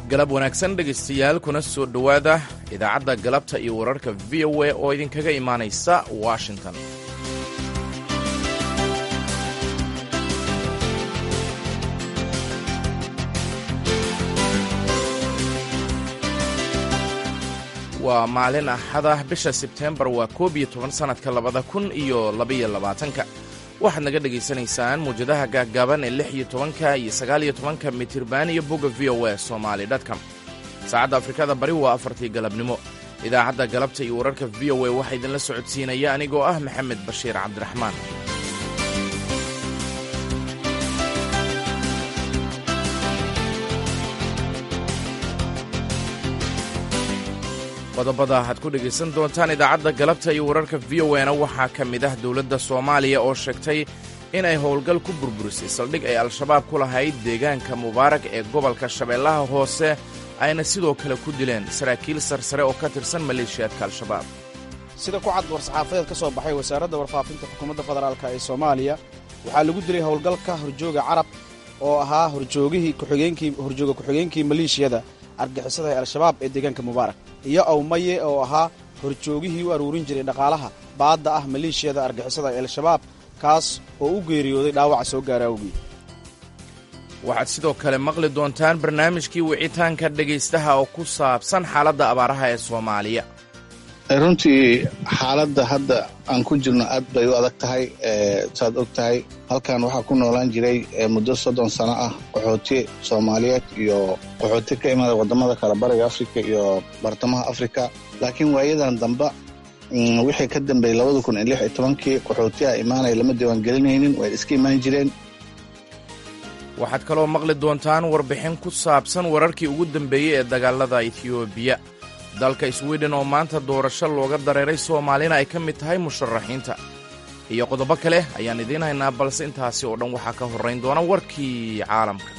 galab wanaagsan dhegaystayaal kuna soo dhowaada idaacadda galabta iyo wararka v o a oo idinkaga imaanaysa washington waa maalin axada bisha sebteembar waa koob iyo toban sannadka labada kun iyo labaiyo labaatanka waxaad naga dhegaysanaysaan muwjadaha gaaggaaban ee lix iyo tobanka iyo sagaal iyo tobanka mitirban iyo bogga v o a somaali dtcom saacadda afrikada bari waa afartii galabnimo idaacadda galabta iyo wararka v o a waxaa idinla socodsiinaya anigoo ah maxamed bashiir cabdiraxmaan qodobada waxaad ku dhegaysan doontaan idaacadda galabta iyo wararka v o na waxaa ka mid ah dowladda soomaaliya oo sheegtay inay howlgal ku burburisay saldhig ay al-shabaab ku lahayd deegaanka mubaarak ee gobolka shabeellaha hoose ayna sidoo kale ku dileen saraakiil sarsare oo ka tirsan maleeshiyaadka al-shabaab sida ku cad war-saxaafadeed ka soo baxay wasaaradda warfaafinta xukuumadda federaalk ee soomaaliya waxaa lagu dilay howlgalka horjooga carab oo ahaa horjoogihii kuxigeenkii horjooga ku-xigeenkii maleeshiyada argixisada ee al-shabaab ee deegaanka mubaarak iyo awmaye oo ahaa horjoogihii u aruurin jiray dhaqaalaha baadda ah maleeshiyada argixisada ee al-shabaab kaas oo u geeriyooday dhaawaca soo gaara awgii waxaad sidoo kale maqli doontaan barnaamijkii wicitaanka dhegaystaha oo ku saabsan xaaladda abaaraha ee soomaaliya runtii xaaladda hadda aan ku jirno aad bay u adag tahay saad og tahay halkan waxaa ku noolaan jiray muddo soddon sano ah qaxooti soomaaliyeed iyo qaxooti ka imaada waddamada kale bariga afrika iyo bartamaha afrika laakiin waayadan dambe wixii ka dambeeyey labada kun iyo lix iyo tobankii qaxootiha imaanaya lama diiwaangelinaynin way iska imaan jireen waxaad kaloo maqli doontaan warbixin ku saabsan wararkii ugu dambeeyey ee dagaalada etiyoobiya dalka swiden oo maanta doorasho looga dareeray soomaalina ay ka mid tahay musharaxiinta iyo qodobo kale ayaan idiin haynaa balse intaasi oo dhan waxaa ka horrayn doona warkii caalamka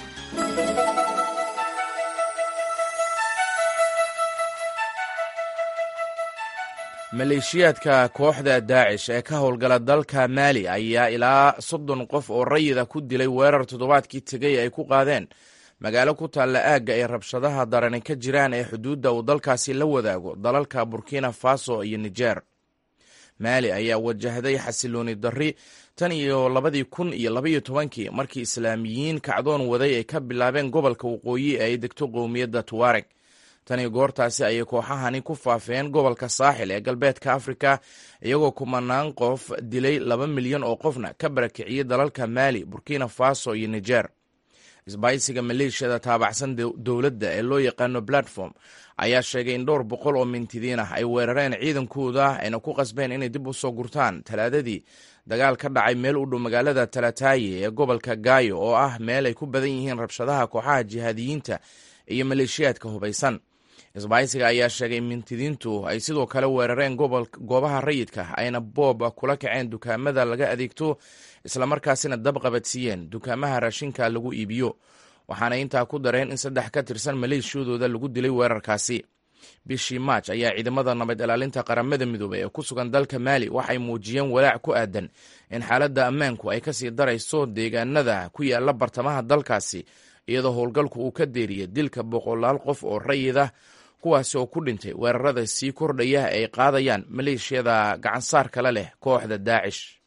maleeshiyaadka kooxda daacish ee ka howlgala dalka maali ayaa ilaa soddon qof oo rayida ku dilay weerar toddobaadkii tegay ay ku qaadeen magaalo ku taalla aagga ay rabshadaha darani ka jiraan ee xuduudda uu dalkaasi la wadaago dalalka burkina faso iyo nijer maali ayaa wajahday xasilooni darri tan iyo labadii kun iyo labaiyo tobankii markii islaamiyiin kacdoon waday ay ka bilaabeen gobolka waqooyi ee ay degto qowmiyadda tuwareg tani goortaasi ayay kooxahani ku faafeen gobolka saaxil ee galbeedka afrika iyagoo kumanaan qof dilay laba milyan oo qofna ka barakiciyey dalalka maali burkina faso iyo nijer isbaysiga maleeshiyada taabacsan dowladda ee loo yaqaano platform ayaa sheegay in dhowr boqol oo mintidiin ah ay weerareen ciidankooda ayna ku qasbeen inay dib u soo gurtaan talaadadii dagaal ka dhacay meel u dhow magaalada talataaye ee gobolka gaayo oo ah meel ay ku badan yihiin rabshadaha kooxaha jihaadiyiinta iyo maleeshiyaadka hubaysan isbaysiga ayaa sheegay mintidiintu ay sidoo kale weerareen goobaha rayidka ayna boob kula kaceen dukaamada laga adeegto islamarkaasina dab qabadsiiyeen dukaamaha raashinka lagu iibiyo waxaana intaa ku dareen in saddex ka tirsan maleeshiyadooda lagu dilay weerarkaasi bishii maaj ayaa ciidamada nabad ilaalinta qaramada midoobey ee ku sugan dalka maali waxay muujiyeen walaac ku aadan in xaaladda ammaanku ay kasii darayso deegaanada ku yaala bartamaha dalkaasi iyadoo howlgalku uu ka deeriyay dilka boqolaal qof oo rayid ah kuwaasi oo ku dhintay weerarada sii kordhaya ay qaadayaan maleeshiyada gacansaar kale leh kooxda daacish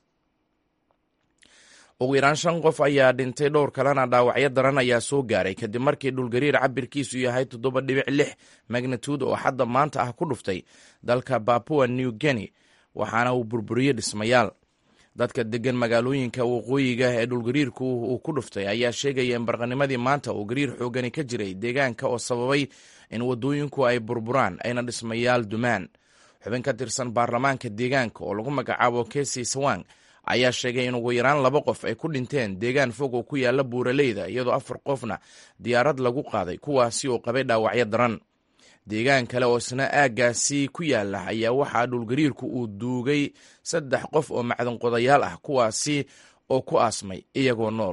ugu yaraan shan qof ayaa dhintay dhowr kalena dhaawacyo daran ayaa soo gaaray kadib markii dhulgariir cabirkiisu yahay toddoba dhibic lix magnituud oo xadda maanta ah ku dhuftay dalka babua new guinea waxaana uu burburiyey dhismayaal dadka degan magaalooyinka waqooyiga ee dhulgariirku uu ku dhuftay ayaa sheegaya in barqanimadii maanta uu gariir xoogani ka jiray deegaanka oo sababay in waddooyinku ay burburaan ayna dhismayaal dumaan xubin ka tirsan baarlamaanka deegaanka oo lagu magacaabo kesi sawang ayaa sheegay in ugu yaraan laba qof ay ku dhinteen deegaan fog oo ku yaala buuraleyda iyadoo afar qofna diyaarad lagu qaaday kuwaasi oo qabay dhaawacyo daran deegaan kale oo isna aaggaasi ku yaala ayaa waxaa dhulgariirku uu duugay saddex qof oo macdanqodayaal ah kuwaasi oo ku aasmay iyagoo nool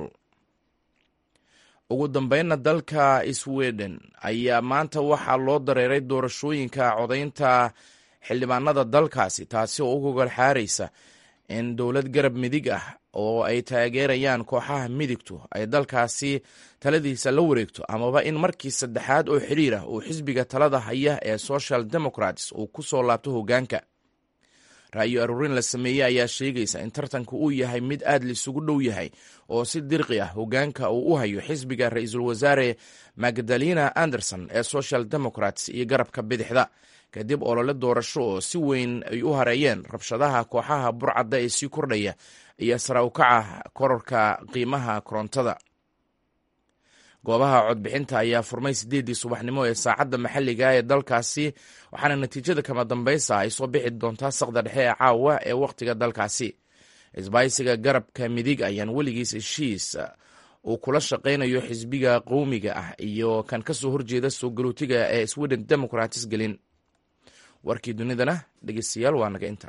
ugu dambeynna dalka sweden ayaa maanta waxaa loo dareeray doorashooyinka codaynta xildhibaanada dalkaasi taasi oo u gogol xaaraysa in dowlad garab midig ah oo ay taageerayaan kooxaha midigtu ay dalkaasi taladiisa la wareegto amaba in markii saddexaad oo xidhiir ah uu xisbiga talada haya ee social democrats uu ku soo laabto hoggaanka ra'yo aruurin la sameeyey ayaa sheegaysa in tartanku uu yahay mid aad laisugu dhow yahay oo si dirqi ah hoggaanka uu u hayo xisbiga ra-iisul wasaare magdalena anderson ee social democrats iyo garabka bidixda kadib olole doorasho oo si weyn ay u hareeyeen rabshadaha kooxaha burcadda ee sii kordhaya iyo sara ukaca kororka qiimaha korontada goobaha codbixinta ayaa furmay siddeeddii subaxnimo ee saacadda maxalliga ee dalkaasi waxaana natiijada kama dambaysa ay soo bixi doontaa saqda dhexe ee caawa ee wakhtiga dalkaasi isbaysiga garabka midig ayaan weligiis heshiis uu kula shaqaynayo xisbiga qowmiga ah iyo kan ka soo horjeeda soo galootiga ee sweden democratis gelin warkii dunidana dhegeystayaal waa naga inta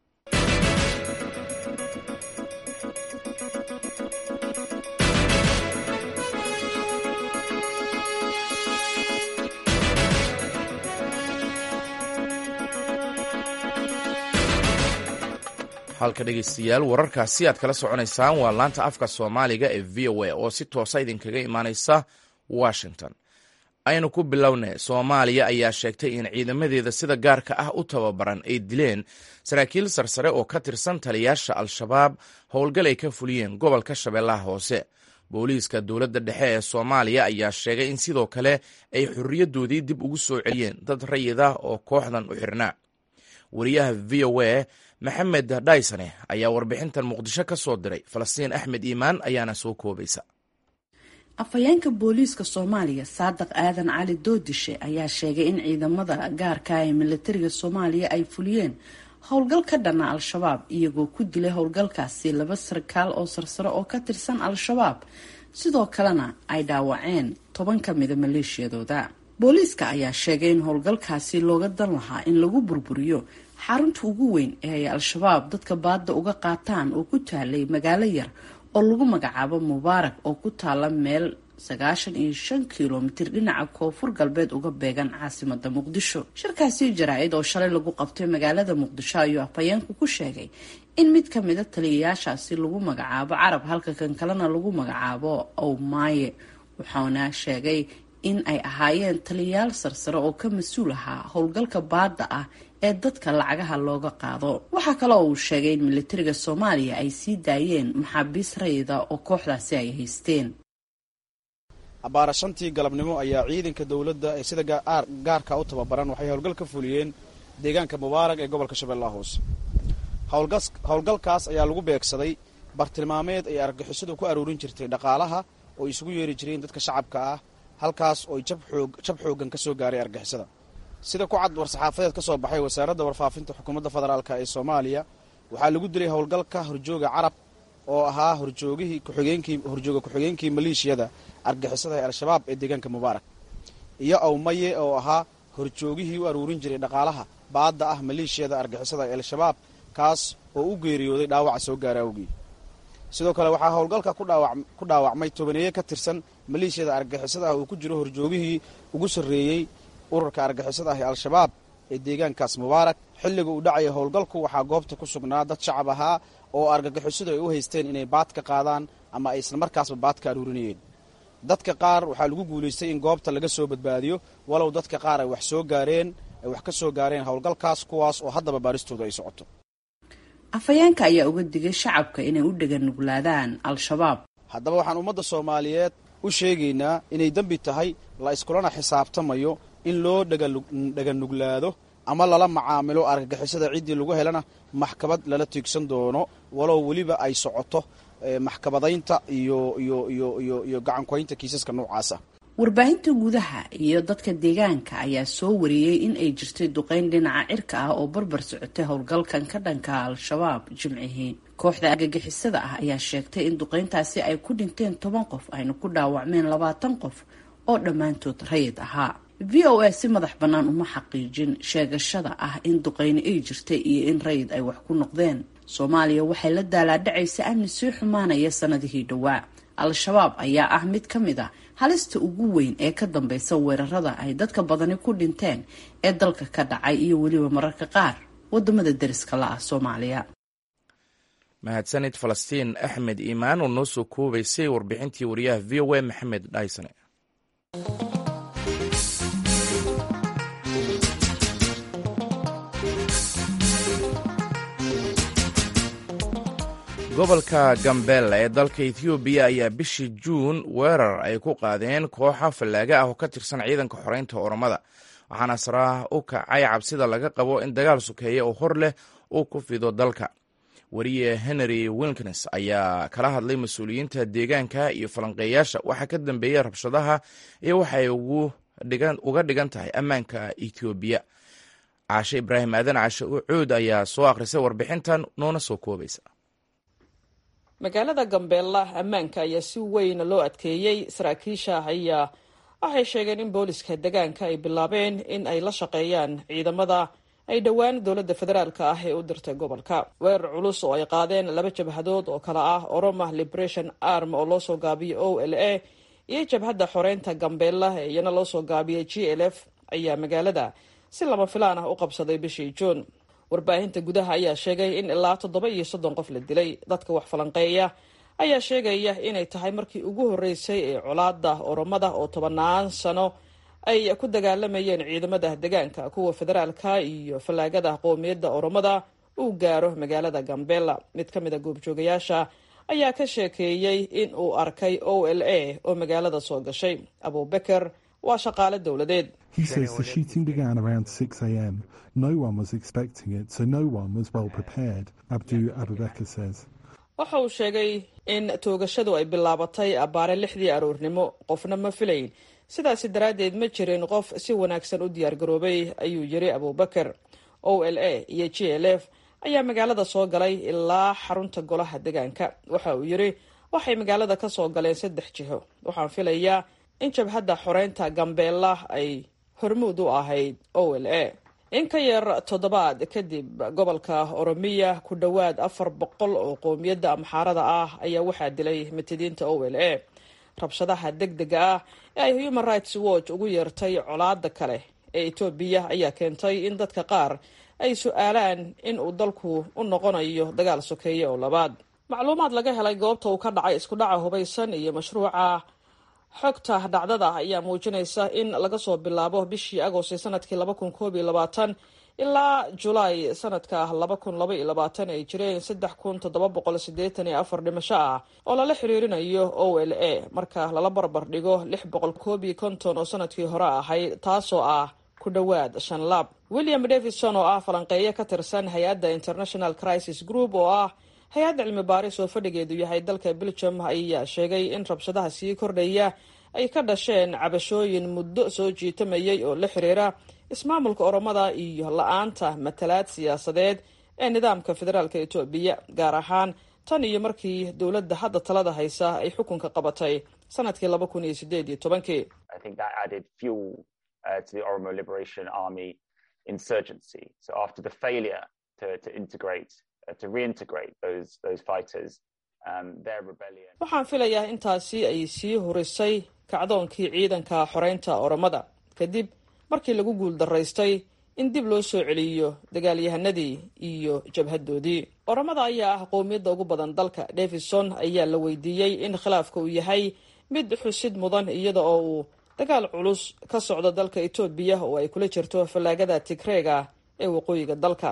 halka dhegeystayaal wararkaasi aad kala soconaysaan waa laanta afka soomaaliga ee v o a oo si toosa idinkaga imaaneysa washington aynu ku bilownay soomaaliya ayaa sheegtay in ciidamadeeda sida gaarka ah u tababaran ay dileen saraakiil sarsare oo ka tirsan taliyaasha al-shabaab howlgal ay ka fuliyeen gobolka shabeellaha hoose booliiska dowladda dhexe ee soomaaliya ayaa sheegay in sidoo kale ay xorriyadoodii dib ugu soo celiyeen dad rayid ah oo kooxdan u xirnaa wariyaha v o a maxamed dhaysane ayaa warbixintan muqdisho ka soo diray falastiin axmed iimaan ayaana soo koobaysa afhayeenka booliiska soomaaliya saadiq aadan cali doodishe ayaa sheegay in ciidamada gaarka ee militariga soomaaliya ay fuliyeen howlgal ka dhana al-shabaab iyagoo ku dilay howlgalkaasi laba sarkaal oo sarsare oo ka tirsan al-shabaab sidoo kalena ay dhaawaceen toban ka mida maleeshiyadooda booliiska ayaa sheegay in howlgalkaasi looga dan lahaa in lagu burburiyo xarunta ugu weyn ee ay al-shabaab dadka baadda uga qaataan oo ku taalay magaalo yar oo lagu magacaabo mubaarak oo ku taala meel sagaashan iyo shan kilomitir dhinaca koonfur galbeed uga beegan caasimada muqdisho shirkaasi jaraa-id oo shalay lagu qabtay magaalada muqdisho ayuu afhayeenku ku sheegay in mid ka mida taliyayaashaasi lagu magacaabo carab halka kan kalena lagu magacaabo owmaaye wuxuuna sheegay in ay ahaayeen taliyayaal sarsare oo ka mas-uul ahaa howlgalka baadda ah ee dadka lacagaha looga qaado waxaa kale oo uu sheegay in militariga soomaaliya ay sii daayeen maxaabiis rayida oo kooxdaasi ay haysteen abbaara shantii galabnimo ayaa ciidanka dowladda ee sida gaarka u tababaran waxay howlgal ka fuliyeen deegaanka mubaarag ee gobolka shabeellaha hoose howlgalkaas ayaa lagu beegsaday bartilmaameed ay argagixisadu ku aruurin jirtay dhaqaalaha oo isugu yeeri jireen dadka shacabka ah halkaas ooy jab xooggan ka soo gaaray argixisada sida ku cad war-saxaafadeed ka soo baxay wasaaradda warfaafinta xukuumadda federaalk ee soomaaliya waxaa lagu dilay howlgalka horjooga carab oo ahaa horjoogihii kuxigeenkii horjooga ku-xigeenkii maleeshiyada argixisada ee al-shabaab ee deegaanka mubaarak iyo awmaye oo ahaa horjoogihii u aruurin jiray dhaqaalaha baadda ah maleeshiyada argixisada ee al-shabaab kaas oo u geeriyooday dhaawaca soo gaara awgii sidoo kale waxaa howlgalka ku dhaawacmay tobaneeye ka tirsan maleeshiyada argixisada ah uu ku jiro horjoogihii ugu sarreeyey ururka argixisada ah ee al-shabaab ee deegaankaas mubaarak xilliga uu dhacaya howlgalku waxaa goobta ku sugnaa dad shacab ahaa oo argagixisadu ay u haysteen inay baad ka qaadaan ama ay isla markaasba baad ka aruurinayeen dadka qaar waxaa lagu guulaystay in goobta laga soo badbaadiyo walow dadka qaar ay wax soo gaareen ay wax ka soo gaareen howlgalkaas kuwaas oo haddaba baaristooda ay socoto afhayeenka ayaa uga digay shacabka inay u dhaganuglaadaan al-shabaab haddaba waxaan ummadda soomaaliyeed u sheegaynaa inay dembi tahay la iskulana xisaabtamayo in loo dhaganuglaado ama lala macaamilo argagixisada ciddii lagu helana maxkamad lala tiigsan doono walow weliba ay socoto maxkamadaynta iyo iyo iyo iyo iyo gacankoynta kiisaska noocaasa warbaahinta gudaha iyo dadka deegaanka ayaa soo wariyey in ay jirtay duqeyn dhinaca cirka ah oo barbar socotay howlgalkan ka dhanka al-shabaab jimcihii kooxda argagixisada ah ayaa sheegtay in duqeyntaasi ay ku dhinteen toban qof ayna ku dhaawacmeen labaatan qof oo dhammaantood rayid ahaa v o a si madax bannaan uma xaqiijin sheegashada ah in duqeyni ay jirtay iyo in rayid ay wax ku noqdeen soomaaliya waxay la daalaadhacaysa amni sii xumaanaya sanadihii dhowaa al-shabaab ayaa ah mid ka mid ah halista ugu weyn ee ka dambeysa weerarada ay dadka badani ku dhinteen ee dalka ka dhacay iyo weliba mararka qaar wadamada deriska la ah soomaaliya mahadsanid falastiin axmed iimaan oo noo soo koobaysay warbixintii wariyaha v o a maxamed dhaysane gobolka gambela ee dalka ethoobiya ayaa bishii juun weerar ay ku qaadeen kooxa fallaaga ah oo ka tirsan ciidanka xoreynta oromada waxaana saraah u kacay cabsida laga qabo in dagaal sukeeya oo hor leh uu ku fido dalka wariye henry wilkins ayaa kala hadlay mas-uuliyiinta deegaanka iyo falanqeeyaasha waxaa ka dambeeyey rabshadaha iyo waxay uga dhigan tahay ammaanka ethoobiya caashe ibraahim aadan cashe ucuud ayaa soo akhrisay warbixintan noona soo koobaysa magaalada gambeella ammaanka ayaa si weyn loo adkeeyey saraakiisha ayaa waxay sheegeen in booliska deegaanka ay bilaabeen in ay la shaqeeyaan ciidamada ay dhowaan dowladda federaalka ah ee u dirtay gobolka weerar culus oo ay qaadeen laba jabhadood oo kale ah oroma liberation arm oo loosoo gaabiyey o l a iyo jabhadda xoreynta gambeella ee iyana loosoo gaabiyey g l f ayaa magaalada si lama filaan ah u qabsaday bishii juun warbaahinta gudaha ayaa sheegay in ilaa toddoba iyo soddon qof la dilay dadka wax falanqeeya ayaa sheegaya inay tahay markii ugu horreysay ee colaada oromada oo tobanaan sano ay ku dagaalamayeen ciidamada deegaanka kuwa federaalka iyo fallaagada qowmiyadda oromada uu gaaro magaalada gambela mid ka mid a goobjoogayaasha ayaa ka sheekeeyey in uu arkay o l a oo magaalada soo gashay abubeker waa shaqaale dowladeed waxa uu sheegay in toogashadu ay bilaabatay abbaare lixdii aroornimo qofna ma filayn sidaasi daraaddeed ma jirin qof si wanaagsan u diyaargaroobay ayuu yiri abubeker o l a iyo g l f ayaa magaalada soo galay ilaa xarunta golaha deegaanka waxa uu yiri waxay magaalada ka soo galeen saddex jiho waxaan filayaa in jabhadda xoreynta gambeella ay hormuud u ahayd o l a in ka yar toddobaad kadib gobolka oromiya ku dhowaad afar boqol oo qowmiyadda amxaarada ah ayaa waxaa dilay matidiinta o l a rabshadaha deg dega ah ee ay human rights watch ugu yeertay colaada kale ee etoobiya ayaa keentay in dadka qaar ay su-aalaan in uu dalku u noqonayo dagaal sokeeye oo labaad macluumaad laga helay goobta uu ka dhacay isku dhaca hubaysan iyo mashruuca xogta dhacdada ayaa muujinaysa in laga soo bilaabo bishii agost sanadkii laba kun koob iyo labaatan ilaa julaay sanadka laba kun laba iyo labaatan ay jireen saddex kun toddoba boqol sideetan iyo afar dhimasho ah oo lala xiriirinayo o l a marka lala barbar dhigo lix boqol koob iyo konton oo sanadkii hore ahayd taasoo ah ku dhowaad shan laab william davidson oo ah falanqeeyo ka tirsan hay-adda international crisis group oo ah hay-adda cilmi baaris oo fadhigeedu yahay dalka belgium ayaa sheegay in rabshadaha sii kordhaya ay ka dhasheen cabashooyin muddo soo jiitamayay oo la xiriira ismaamulka oromada iyo la-aanta matalaad siyaasadeed ee nidaamka federaalka etoobiya gaar ahaan tan iyo markii dowladda hadda talada haysa ay xukunka qabatay sanadkii laba kun iyo sideed iyo tobankii waxaan filayaa intaasi ay sii hurisay kacdoonkii ciidanka xoreynta oromada kadib markii lagu guuldaraystay in dib loo soo celiyo dagaalyahanadii iyo jabhadoodii oromada ayaa ah qowmiyadda ugu badan dalka davison ayaa la weydiiyey in khilaafka uu yahay mid xusid mudan iyada oo uu dagaal culus ka socdo dalka etoobiya oo ay kula jirto fallaagada tigreega ee waqooyiga dalka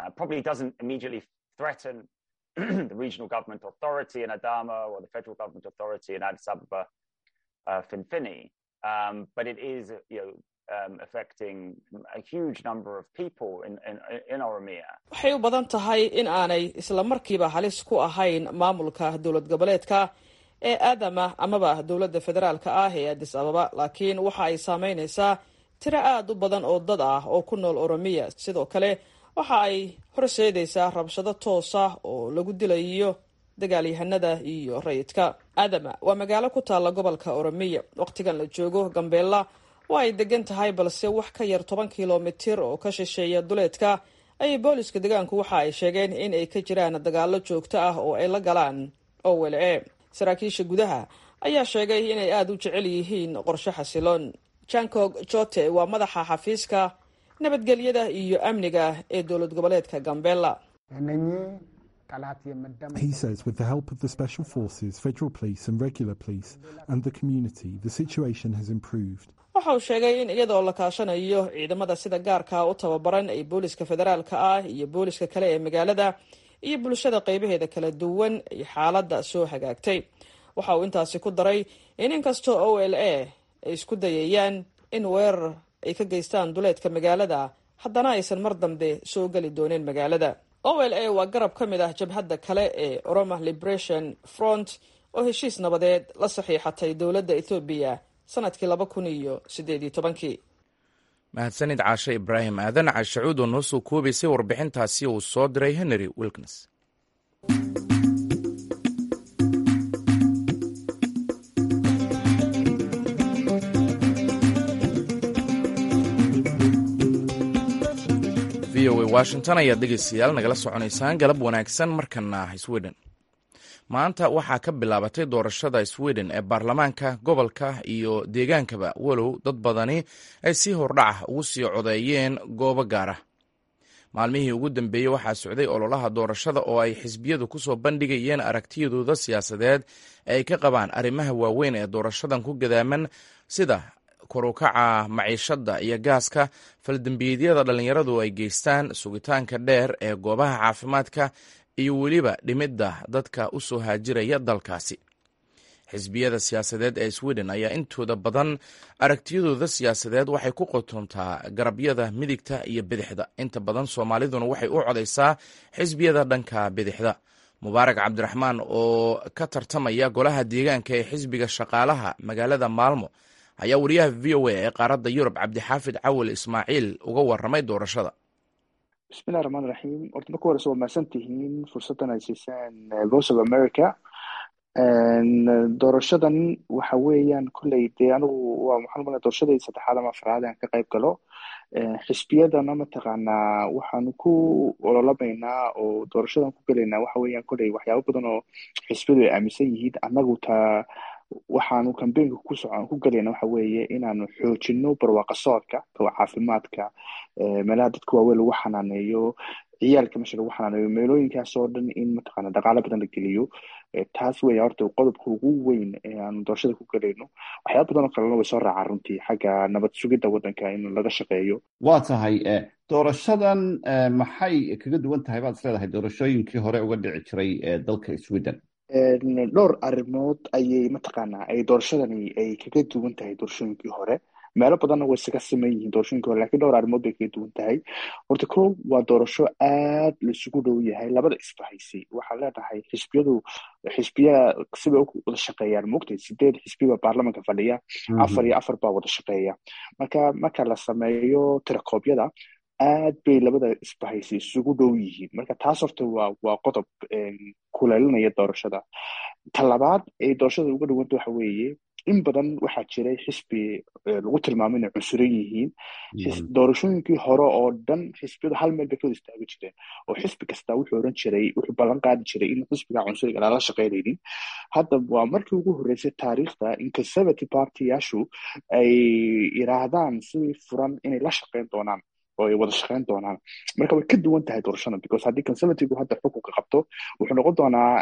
the regional government authority in Adama or the federal government authority in Addis Ababa, uh, Finfini. Um, but it is, you know, um, affecting a huge number of people in, in, in Oromia. waxay u badan tahay in aanay isla markiiba halis ku ahayn maamulka dowlad goboleedka ee aadama amaba dowladda federaalka ah ee addis ababa laakiin waxa ay saameynaysaa tiro aada u badan oo dad ah oo ku nool oromiya sidoo kale waxa ay horseedaysaa rabshado toosa oo lagu dilayo dagaalyahanada iyo rayidka adama waa magaalo ku taalla gobolka oromiya wakhtigan la joogo gambeella waa ay degan tahay balse wax ka yar toban kilomitir oo ka shisheeya duleedka ayay booliska deegaanku waxa ay sheegeen in ay ka jiraan dagaalo joogto ah oo ay la galaan owel e saraakiisha gudaha ayaa sheegay inay aada u jecel yihiin qorshe xasiloon jankog jote waa madaxa xafiiska nabadgelyada iyo amniga ee dowlad goboleedka gambela He says with the help of the special forces, federal police and regular police and the community, the situation has improved. waxa uu sheegay in iyadoo la kaashanayo ciidamada sida gaarkaa u tababaran ee booliska federaalka ah iyo booliska kale ee magaalada iyo bulshada qaybaheeda kala duwan ay xaaladda soo hagaagtay waxa uu intaasi ku daray in inkastoo o l a ay isku dayayaan in weerar ay ka geystaan duleedka magaalada haddana aysan mar dambe soo geli dooneen magaalada o l a waa garab ka mid ah jabhadda kale ee oroma liberation front oo heshiis nabadeed la saxiixatay dowladda ethoobiya sanadkii laba kun iyo sideed iyo tobankii mahadsanid caashe ibraahim aadan caashacuud oo noo soo koobaysay warbixintaasi uu soo diray henry wilkins v o a washington ayaad dhegeystayaal nagala soconaysaan galab wanaagsan markana sweden maanta waxaa ka bilaabatay doorashada sweden ee baarlamaanka gobolka iyo deegaankaba walow dad badani ay si hordhaca ugu sii codeeyeen goobo gaara maalmihii ugu dambeeyey waxaa socday ololaha doorashada oo ay xisbiyadu kusoo bandhigayeen aragtiyadooda siyaasadeed ee ay ka qabaan arrimaha waaweyn ee doorashadan ku gadaaman sida korukaca maciishadda iyo gaaska faldembiyeedyada dhallinyaradu ay geystaan sugitaanka dheer ee goobaha caafimaadka iyo weliba dhimidda dadka u soo haajiraya dalkaasi xisbiyada siyaasadeed ee sweden ayaa intooda badan aragtiyadooda siyaasadeed waxay ku qotontaa garabyada midigta iyo bidixda inta badan soomaaliduna waxay u codaysaa xisbiyada dhanka bidixda mubaarak cabdiraxmaan oo ka tartamaya golaha deegaanka ee xisbiga shaqaalaha magaalada maalmo ayaa wariyaha v o a ee qaaradda yurub cabdixaafid cawil ismaaciil uga waramay doorashada bismillahi raxmaan raxiim horta marka horeyse waa mahadsan tihiin fursaddan ay siiseen voice of america doorashadan waxa weeyaan kolley dee anigu waa maxaan umaleya doorashadii saddexaad ama afraad aan ka qayb galo xisbiyadana mataqaanaa waxaanu ku ololamaynaa oo doorashadan ku gelaynaa waxa weeyaan kolley waxyaabo badan oo xisbiyadu ay aaminsan yihiin annagu taa waxaanu kambeynka ku socon ku gelayna waxa weeye inaanu xoojino barwaaqa socodka caafimaadka meelaha dadka waaweyn lagu xanaaneeyo ciyaalka meesha lagu xanaaneeyo meelooyinkaas oo dhan in mataqaana dhaqaalo badan la geliyo taas weya horta qodobka ugu weyn ee aanu doorashada ku gelayno waxyaaba badan oo kalena way soo raacaan runtii xagga nabad sugidda waddanka in laga shaqeeyo waa tahay doorashadan maxay kaga duwan tahay baad is leedahay doorashooyinkii hore uga dhici jiray dalka sweden dhowr arrimood ayay mataqaanaa ay doorashadani ay kaga duwan tahay doorashooyinkii hore meelo badanna way isaga siman yihiin doorashooyinkii hore lakiin dhowr arrimood bay kaga duwan tahay horta ko waa doorasho aad laisugu dhow yahay labada isbahaysay waxaan leenahay xisbiyadu xisbiya sibay wada shaqeeyaan maogtay sideed xisbi baa baarlamanka fadhiya afar iyo afar baa wada shaqeeya marka marka la sameeyo tirakoobyada aad bay labada isbahaysay isugu dhow yihiin marka taas horta waa waa qodob kuleelinaya doorashada ta labaad ay doorashada uga dhawanta waxa weeye in badan waxaa jiray xisbi lagu tilmaamo inay cunsuran yihiin doorashooyinkii hore oo dhan xisbiyadu hal meel bay ka wada istaagi jireen oo xisbi kasta wuxuu oran jiray wuxuu ballan qaadi jiray in xisbiga cunsuriga lala shaqeynaynin hadda waa markii ugu horreysay taariikhda in conservative partyyaashu ay yiraahdaan si furan inay la shaqeyn doonaan oo ay wada shaqeyn doonaan marka way ka duwan tahay doorashada because haddii conservative hadda xukunka qabto wuxuu noqon doonaa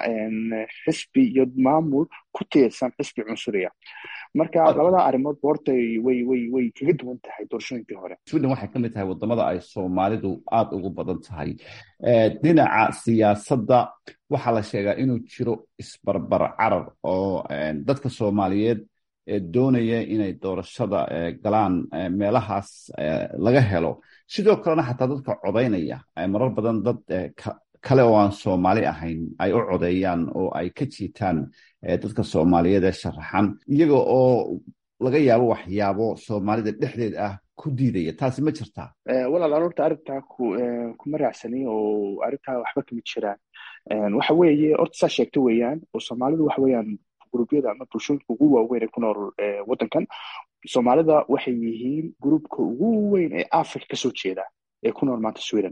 xisbi iyo maamul ku tiirsan xisbi cunsuriya marka labada arrimood horta way way way kaga duwan tahay doorashooyinkii hore sweden waxay ka mid tahay wadamada ay soomaalidu aada ugu badan tahay dhinaca siyaasadda waxaa la sheegaa inuu jiro isbarbar carar oo dadka soomaaliyeed doonaya inay doorashada galaan meelahaas laga helo sidoo kalena xataa dadka codaynaya marar badan dad kale oo aan soomaali ahayn ay u codeeyaan oo ay ka jiitaan dadka soomaaliyeed ee sharaxan iyaga oo laga yaabo waxyaabo soomaalida dhexdeed ah ku diidaya taasi ma jirtaa walaal an horta arrintaa kuma raacsani oo arrintaa waxba kama jiraan waxa weeye horta saa sheegta weeyaan oo soomaalidu waxa weeyaan gruubyada ama bulshooyinka ugu waaweyn ee ku nool waddankan soomaalida waxay yihiin gruubka ugu weyn ee africa kasoo jeeda ee ku nool maanta sweden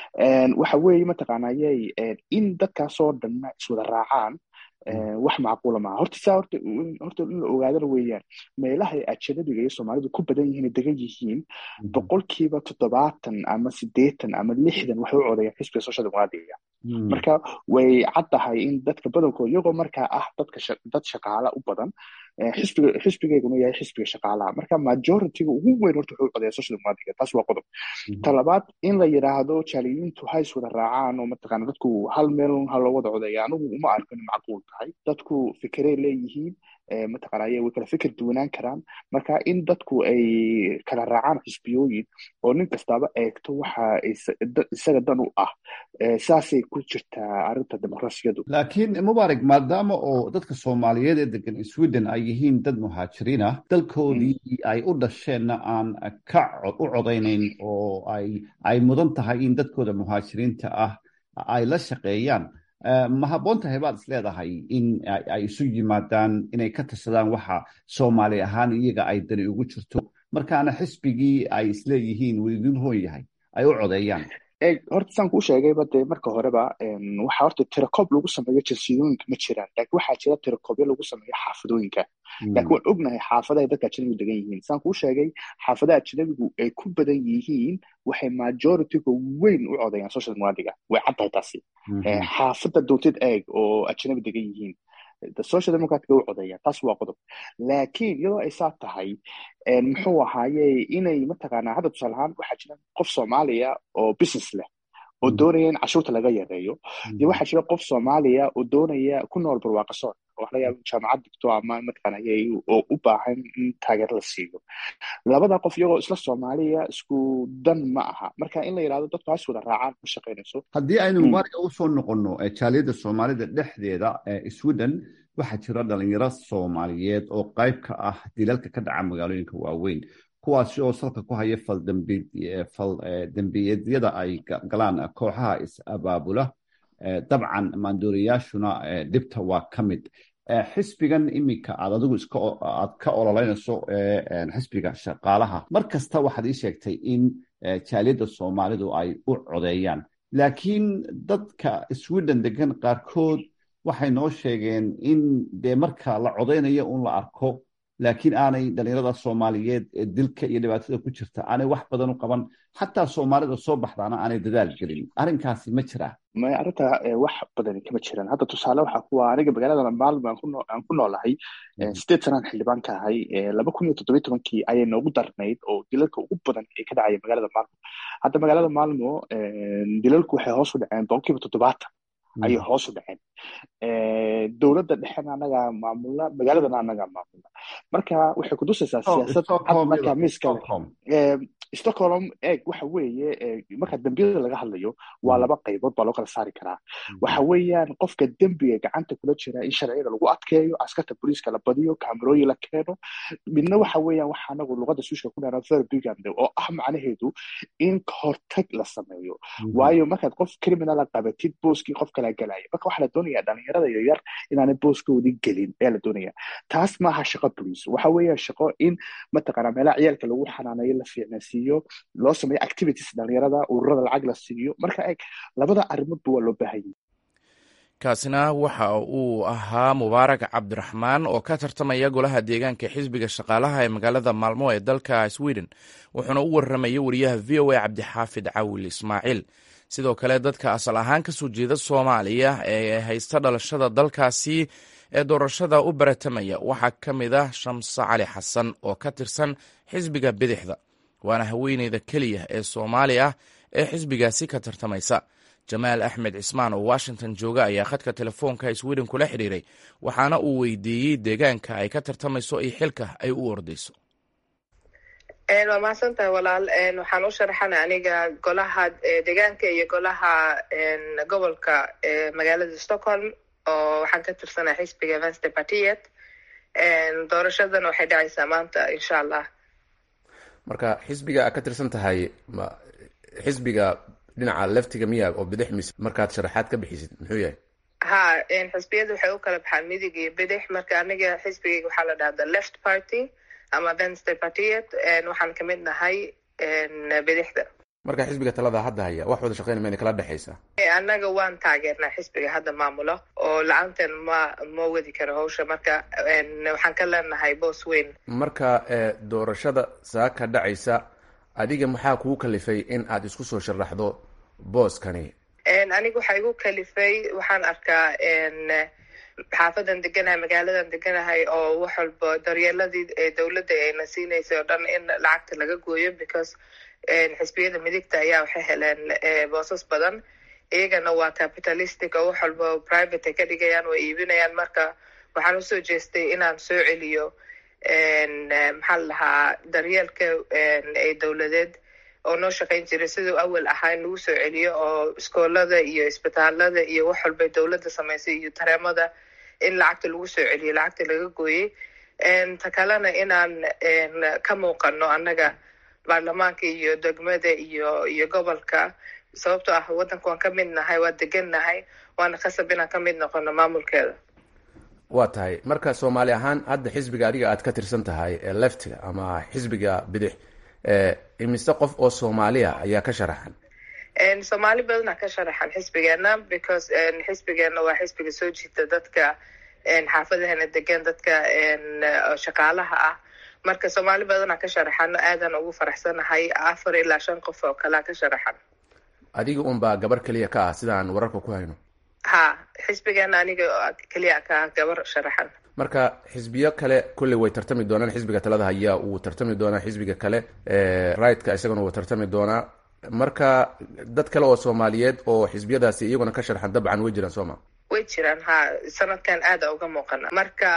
waxa weeye mataqaanayay in dadkaasoo dhanna iswada raacaan wax macquula maaha horta saa horta horta in la ogaadana weeyaan meelahay ajanabiga iyo soomaalidu ku badan yihiin degan yihiin boqolkiiba toddobaatan ama siddeetan ama lixdan waxay u codayaan xisbiga social democratica marka way cad tahay in dadka badankood iyagoo markaa ah dadka dad shaqaala u badan xisbiga xisbigeyguna yahay xisbiga shaqaalaha marka majorityga ugu weyn horta wuxuu codeeya social democratic taas waa qodob ta labaad in la yidhaahdo jaaliyiintu hays wada raacaan oo mataqaana dadku hal meel ha loo wada codeeya anigu uma arko in macquul tahay dadku fikerey leeyihiin mataqaana way kala fikir duwanaan karaan marka in dadku ay kala raacaan xisbiyooyin oo nin kastaba eegto waxa isaga dan u ah saasay ku jirtaa arrinta dimuqraasiyadu laakiin mubaarak maadaama oo dadka soomaaliyeed ee degan sweden ay yihiin dad muhaajiriin ah dalkoodii ay u dhasheenna aan ka u codaynayn oo ay ay mudan tahay in dadkooda muhaajiriinta ah ay la shaqeeyaan ma habboon tahay baad is leedahay in ay isu yimaadaan inay ka tashadaan waxa soomaali ahaan iyaga ay dani ugu jirto markaana xisbigii ay isleeyihiin wuu idin hoon yahay ay u codeeyaan horta saan kuu sheegayba dee marka horeba waxaa horta tirakoob lagu sameeyo jinsidooyinka ma jiraan laakiin waxaa jira tirakoobyo lagu sameeyo xaafadooyinka laakiin waan ognahay xaafadaha dadka ajnabigu degan yihiin saan kuu sheegay xaafadaha ajnabigu ay ku badan yihiin waxay majorityga weyn u codeeyaan social democratica way cad tahay taasi xaafada doontid eeg oo ajnabi degan yihiin social democratica u codeeyaan taas waa qodob laakiin iyadoo ay saa tahay muxuu ahaaye inay mataqaanaa hadda tusaale ahaan waxaa jira qof soomaaliya oo business leh oo doonaya in cashuurta laga yareeyo iyo waxaa jira qof soomaaliya oo doonaya ku nool barwaaqasoon oo wax laga yaaba jaamacad digto ama mataqaanaa oo u baahan in taageero la siiyo labada qof iyagoo isla soomaaliya isku dan ma aha marka in la yidhahdo dadku has wada raacaan ma shaqaynayso haddii aynu mubaaraka u soo noqonno jaaliyadda soomaalida dhexdeeda ee sweden waxaa jira dhalinyaro soomaaliyeed oo qayb ka ah dilalka ka dhaca magaalooyinka waaweyn kuwaasi oo salka ku haya faldembiyeedyada ay galaan kooxaha is-abaabula dabcan maandooriyaashuna dhibta waa ka mid xisbigan iminka aad adigu aad ka ololeynayso xisbiga shaqaalaha mar kasta waxaad ii sheegtay in jaaliyadda soomaalidu ay u codeeyaan laakiin dadka sweden degan qaarkood waxay noo sheegeen in dee marka la codeynayo un la arko laakiin aanay dhalinyarada soomaaliyeed ee dilka iyo dhibaatada ku jirta aanay wax badan u qaban xataa soomaalida soo baxdaana aanay dadaal gelin arrinkaasi ma jiraa maya arrinta wax badani kama jiraan hadda tusaale waxaa kuwa aniga magaalada maalmo aan ku noolahay sideed sanaan xildhibaan ka ahay laba kun iyo toddobiyi tobankii ayay noogu darnayd oo dilalka ugu badan ee ka dhacaya magaalada maalmo hadda magaalada maalmo dilalku waxay hoos u dhaceen boqol kiiba toddobaatan ayay hoos u dhaceen dowladda dhexena anagaa maamula magaaladana anagaa maamula marka waxay kutusaysaa siyaasad cad markaa miiskale stockholm eeg waxa weeye marka dembiyada laga hadlayo waa laba qaybood baa loo kala saari karaa waxa weeyaan qofka dembiga gacanta kula jira in sharciyada lagu adkeeyo askarta booliiska la badiyo kamerooyin la keeno midna waxa weeyaan waxa anagu luqada suushka ku dhahnaa verbigand oo ah macnaheedu in kahortag la sameeyo waayo markaad qof criminala qabatid booskii qof kala galaya marka waxaa la doonayaa dhalinyarada yaryar inaanay booskoodii gelin ayaa la doonaya taas maaha shaqo boliis waxa weeyaan shaqo in mataqaanaa meelaha ciyaalka lagu xanaanayo la fiicnaysiiyo loo sameeyo activities dhalinyarada ururada lacag la siiyo marka eeg labada arrimoodba waa loo baahanyay kaasina waxa uu ahaa mubaarak cabdiraxmaan oo ka tartamaya golaha deegaanka xisbiga shaqaalaha ee magaalada maalmo ee dalka sweden wuxuuna u warramaya wariyaha v o a cabdixaafid cawil ismaaciil sidoo kale dadka asal ahaan ka soo jeeda soomaaliya ee haysta dhalashada dalkaasi ee doorashada u baratamaya waxaa ka mid ah shamse cali xasan oo ka tirsan xisbiga bidixda waana haweeneyda keliya ee soomaali ah ee xisbigaasi ka tartamaysa jamaal axmed cismaan oo washington jooga ayaa khadka telefoonka sweden kula xidhiiray waxaana uu weydiiyey deegaanka ay ka tartamayso iyo xilka ay u ordayso waa mahadsantahay walaal waxaan u sharaxana aniga golaha deegaanka iyo golaha gobolka magaalada stockholm oo waxaan ka tirsanaa xisbiga venster partiet doorashadana waxay dhacaysaa maanta insha allah marka xisbiga aad ka tirsan tahay ma xisbiga dhinaca leftiga miya oo bidix mise markaad sharaxaad ka bixisid muxuu yahay ha xisbiyada waxay u kala baxaan midig iyo bidix marka aniga xisbigayga waxaa la dhahda left party ama venster partiet waxaan kamid nahay bidixda marka xisbiga talada hadda haya wax wada shaqeyn mayna kala dhexaysa annaga waan taageernaa xisbiga hadda maamulo oo la-aanteen ma ma wadi karo hawsha marka waxaan ka leenahay boos weyn marka doorashada saaka dhacaysa adiga maxaa kugu kalifay in aad isku soo sharaxdo booskani aniga waxaa igu kalifay waxaan arkaa xaafadan deganahay magaaladan deganahay oo wax walba daryeeladii dowladda ayna siinaysay oo dhan in lacagta laga gooyo because xisbiyada midigta ayaa waxay heleen boosas badan iyagana waa capitalistic oo wax walba private ay ka dhigayaan way iibinayaan marka waxaan usoo jeestay inaan soo celiyo maxaa la lahaa daryeelka ee dowladeed oo noo shaqayn jiray siduu awal ahaa in lagu soo celiyo oo iskoolada iyo isbitaalada iyo wax walba dowladda samaysay iyo tareemada in lacagta lagu soo celiyo lacagta laga gooyey ta kalena inaan ka muuqano annaga baarlamaanka iyo degmada iyo iyo gobolka sababtoo ah waddanka waan ka mid nahay waa degan nahay waana khasab inaan ka mid noqono maamulkeeda waa tahay marka soomaali ahaan hadda xisbiga adiga aad ka tirsan tahay ee leftiga ama xisbiga bidix imise qof oo soomaaliya ayaa ka sharaxan soomaali badana ka sharaxan xisbigeena because xisbigeena waa xisbiga soo jiita dadka xaafadahana degan dadka shaqaalaha ah marka soomaali badana ka sharaxan aadan ugu faraxsanahay afar ilaa shan qof oo kalea ka sharaxan adiga unbaa gabar keliya ka ah sidaan wararka ku hayno ha xisbigeena aniga keliya ka ah gabar sharaxan marka xisbiyo kale kolley way tartami doonaan xisbiga talada hayaa uu tartami doonaa xisbiga kale rightka isagana wuu tartami doonaa marka dad kale oo soomaaliyeed oo xisbiyadaasi iyaguna ka sharxan dabcan way jiraan sooma way jiraan ha sanadkan aada uga muuqana marka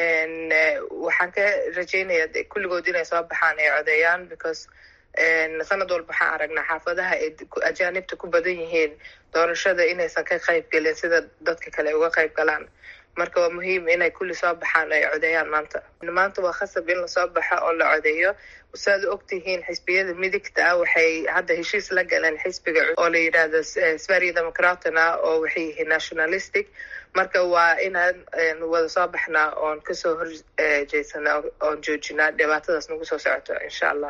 waxaan ka rajeynaya kulligood inay soo baxaan ay codeeyaan because sanad walba waxaan aragnaa xaafadaha ay ajaanibta ku badan yihiin doorashada inaysan ka qayb gelin sida dadka kale ay uga qayb galaan marka waa muhiim inay kulli soo baxaan ay codeeyaan maanta maanta waa khasab in lasoo baxo oo la codeeyo saad ogtihiin xisbiyada midigta ah waxay hadda heshiis la galeen xisbiga oo la yidhaahdo sverige democratna oo waxay yihiin nationalistic marka waa inaan wada soo baxnaa oon kasoo horjeedsana oon joojinaa dhibaatadaas nagu soo socoto insha allah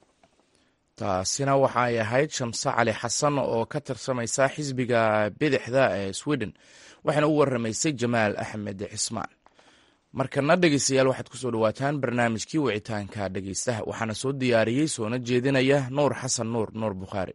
taasina waxaay ahayd shamse cali xasan oo ka tirsamaysa xisbiga bidixda ee sweden waxaana u waramaysay jamaal axmed cismaan markana dhegeystayaal waxaad kusoo dhawaataan barnaamijkii wicitaanka dhegeystaha waxaana soo diyaariyey soona jeedinaya nuur xasan nuur nuur bukhaari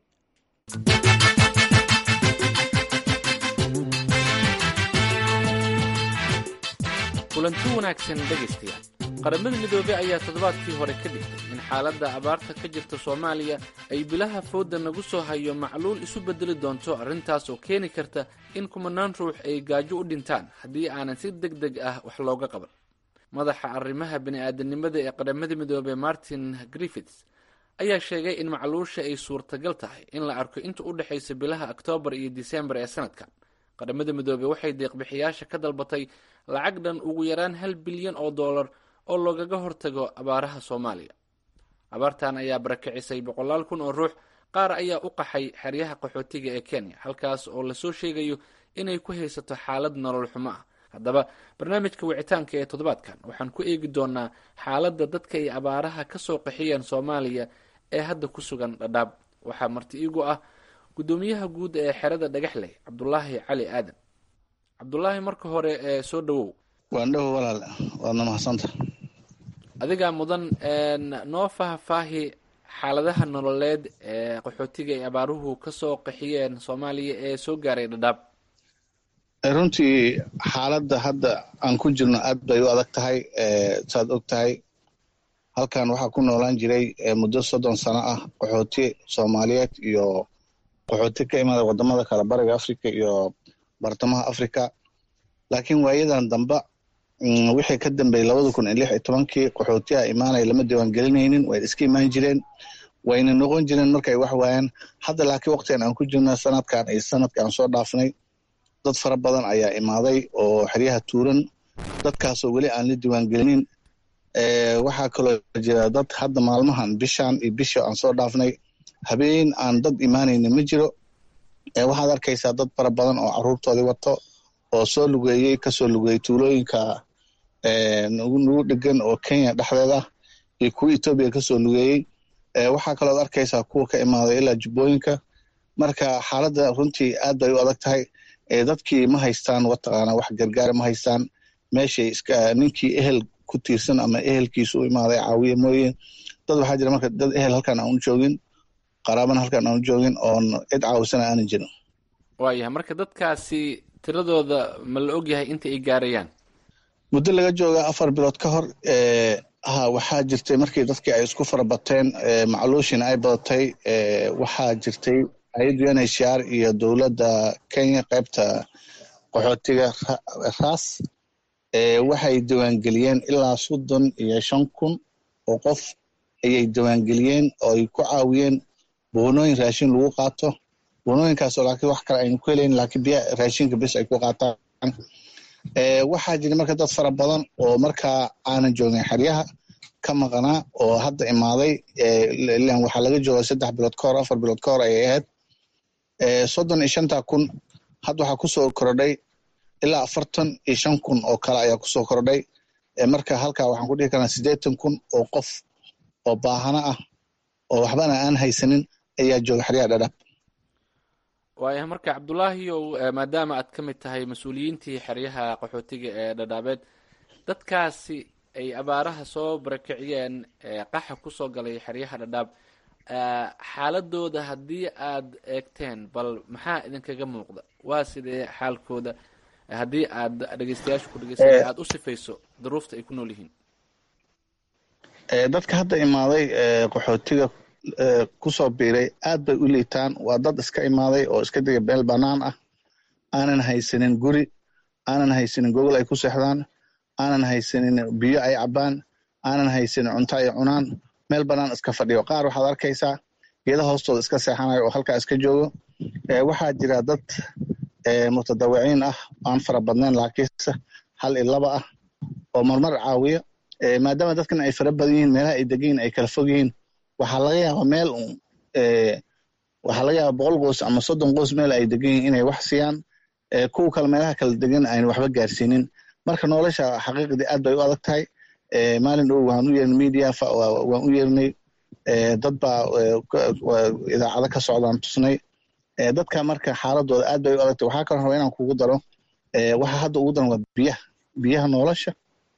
kulanti wanaagsan dhegaystayaal qaramada midoobey ayaa toddobaadkii hore ka dhigtay in xaaladda abaarta ka jirta soomaaliya ay bilaha fooda nagu soo hayo macluul isu bedeli doonto arrintaas oo keeni karta in kumanaan ruux ay gaajo u dhintaan haddii aanan si deg deg ah wax looga qaban madaxa arrimaha bini-aadanimada ee qaramada midoobey martin griffiths ayaa sheegay in macluusha ay suurtagal tahay in la arko inta u dhexaysa bilaha oktoobar iyo disembar ee sanadkan qaramada midoobey waxay deeqbixiyaasha ka dalbatay lacag dhan ugu yaraan hal bilyan oo dollar oo loogaga hortago abaaraha soomaaliya abaartan ayaa barakicisay boqolaal kun oo ruux qaar ayaa u qaxay xeryaha qaxootiga ee kenya halkaas oo lasoo sheegayo inay ku haysato xaalad nolol xumo ah haddaba barnaamijka wicitaanka ee toddobaadkan waxaan ku eegi doonaa xaaladda dadka ay abaaraha ka soo qaxiyeen soomaaliya ee hadda ku sugan dhadhaab waxaa marti iigu ah guddoomiyaha guud ee xerada dhagaxley cabdulaahi cali aadan cabdulaahi marka hore ee soo dhawow waan dhow walaal waadna mahadsanta adigaa mudan noo faahfaahi xaaladaha nololeed ee qaxootiga ay abaaruhu kasoo qaxiyeen soomaaliya ee soo gaaray dhadhaab runtii xaaladda hadda aan ku jirno aad bay u adag tahay saad og tahay halkan waxaa ku noolaan jiray muddo soddon sano ah qaxooti soomaaliyeed iyo qaxooti ka imaada wadamada kale bariga africa iyo bartamaha africa laakiin waayadan damba wixii ka dambeeyey labada kun iyo lix iyo tobankii qaxootiha imaanaya lama diiwaan gelinaynin way iska imaan jireen wayna noqon jireen markay wax waayaan hadda laakiin waqtigan aan ku jirna sanadkan iyo sanadka aan soo dhaafnay dad fara badan ayaa imaaday oo xeryaha tuuran dadkaasoo weli aan la diiwaan gelinin waxaa kaloo jira dad hadda maalmahan bishan iyo bisha aan soo dhaafnay habeen aan dad imaanayna ma jiro waxaad arkaysaa dad fara badan oo caruurtoodii wato oo soo lugeeyey kasoo lugeeyey tuulooyinka nagu dhegan oo kenya dhexdeeda iyo kuwa etoobiya kasoo lugeeyey waxaa kalooad arkaysaa kuwa ka imaaday ilaa jubbooyinka marka xaaladda runtii aad bay u adag tahay dadkii ma haystaan wataqaana wax gargaara ma haystaan meeshay iska ninkii ehel ku tiirsan ama ehelkiisu u imaaday caawiye mooye dad waxaa jira marka dad ehel halkan aan u joogin qaraabana halkan aan u joogin oon cid caawisana aanan jirin waayahay marka dadkaasi tiradooda ma la ogyahay inta ay gaarayaan muddo laga jooga afar bilood ka hor ha waxaa jirtay markii dadkii ay isku farabateen macluushina ay badatay waxaa jirtay hay-adda unhcr iyo dowladda kenya qaybta qaxootiga ras waxay diiwaangeliyeen ilaa soddon iyo shan kun oo qof ayay diiwaangeliyeen oo ay ku caawiyeen boonooyin raashin lagu qaato boonooyinkaasoo laakiin wax kale aynu ku helayn laakiin biya raashinka bes ay ku qaataan waxaa jira marka dad fara badan oo markaa aanan joogin xeryaha ka maqnaa oo hadda imaaday ilan waxaa laga jooga saddex bilood ka hor afar bilood ka hor ayay ahayd soddon iyo shanta kun hadda waxaa kusoo kordhay ilaa afartan iyo shan kun oo kale ayaa kusoo kordhay marka halkaa waxaan ku dhihi karnaa siddeetan kun oo qof oo baahano ah oo waxbana aan haysanin ayaa jooga xeryaha dhadhaab waayahay marka cabdulaahiyow maadaama aad ka mid tahay mas-uuliyiintii xeryaha qaxootiga ee dhadhaabeed dadkaasi ay abaaraha soo barakiciyeen qaxa kusoo galay xeryaha dhadhaab xaaladooda haddii aad eegteen bal maxaa idinkaga muuqda waa sidee xaalkooda haddii aad dhegeystayaasha ku dhegeysanay aada u sifayso duruufta ay ku nool yihiin dadka hadda imaaday qaxootiga kusoo biiray aad bay u liitaan waa dad iska imaaday oo iska dega meel bannaan ah aanan haysanin guri aanan haysanin gogol ay ku seexdaan aanan haysanin biyo ay cabbaan aanan haysanin cunto ay cunaan meel bannaan iska fadhiyo qaar waxaad arkaysaa geeda hoostooda iska seexanayo oo halkaa iska joogo waxaa jira dad mutadawiciin ah aan fara badnayn laakiinse hal iyo laba ah oo marmar caawiya maadaama dadkan ay fara badan yihiin meelaha ay degan yihin ay kala fog yihiin waxaa laga yaabaa meel waxaa laga yaabaa boqol qoys ama soddon qoys meel ay degan yihiin inay wax siiyaan kuwa kale meelaha kala degan aynu waxba gaarsiinin marka nolosha xaqiiqdii aad bay u adag tahay maalin dhow waan u yeernay media waan u yeernay dad baa idaacado ka socdaan tusnay dadka marka xaaladooda aad bay u adagtay waxaa kaloo raba inaan kugu daro waxa hadda ugu daran waa biyaha biyaha nolosha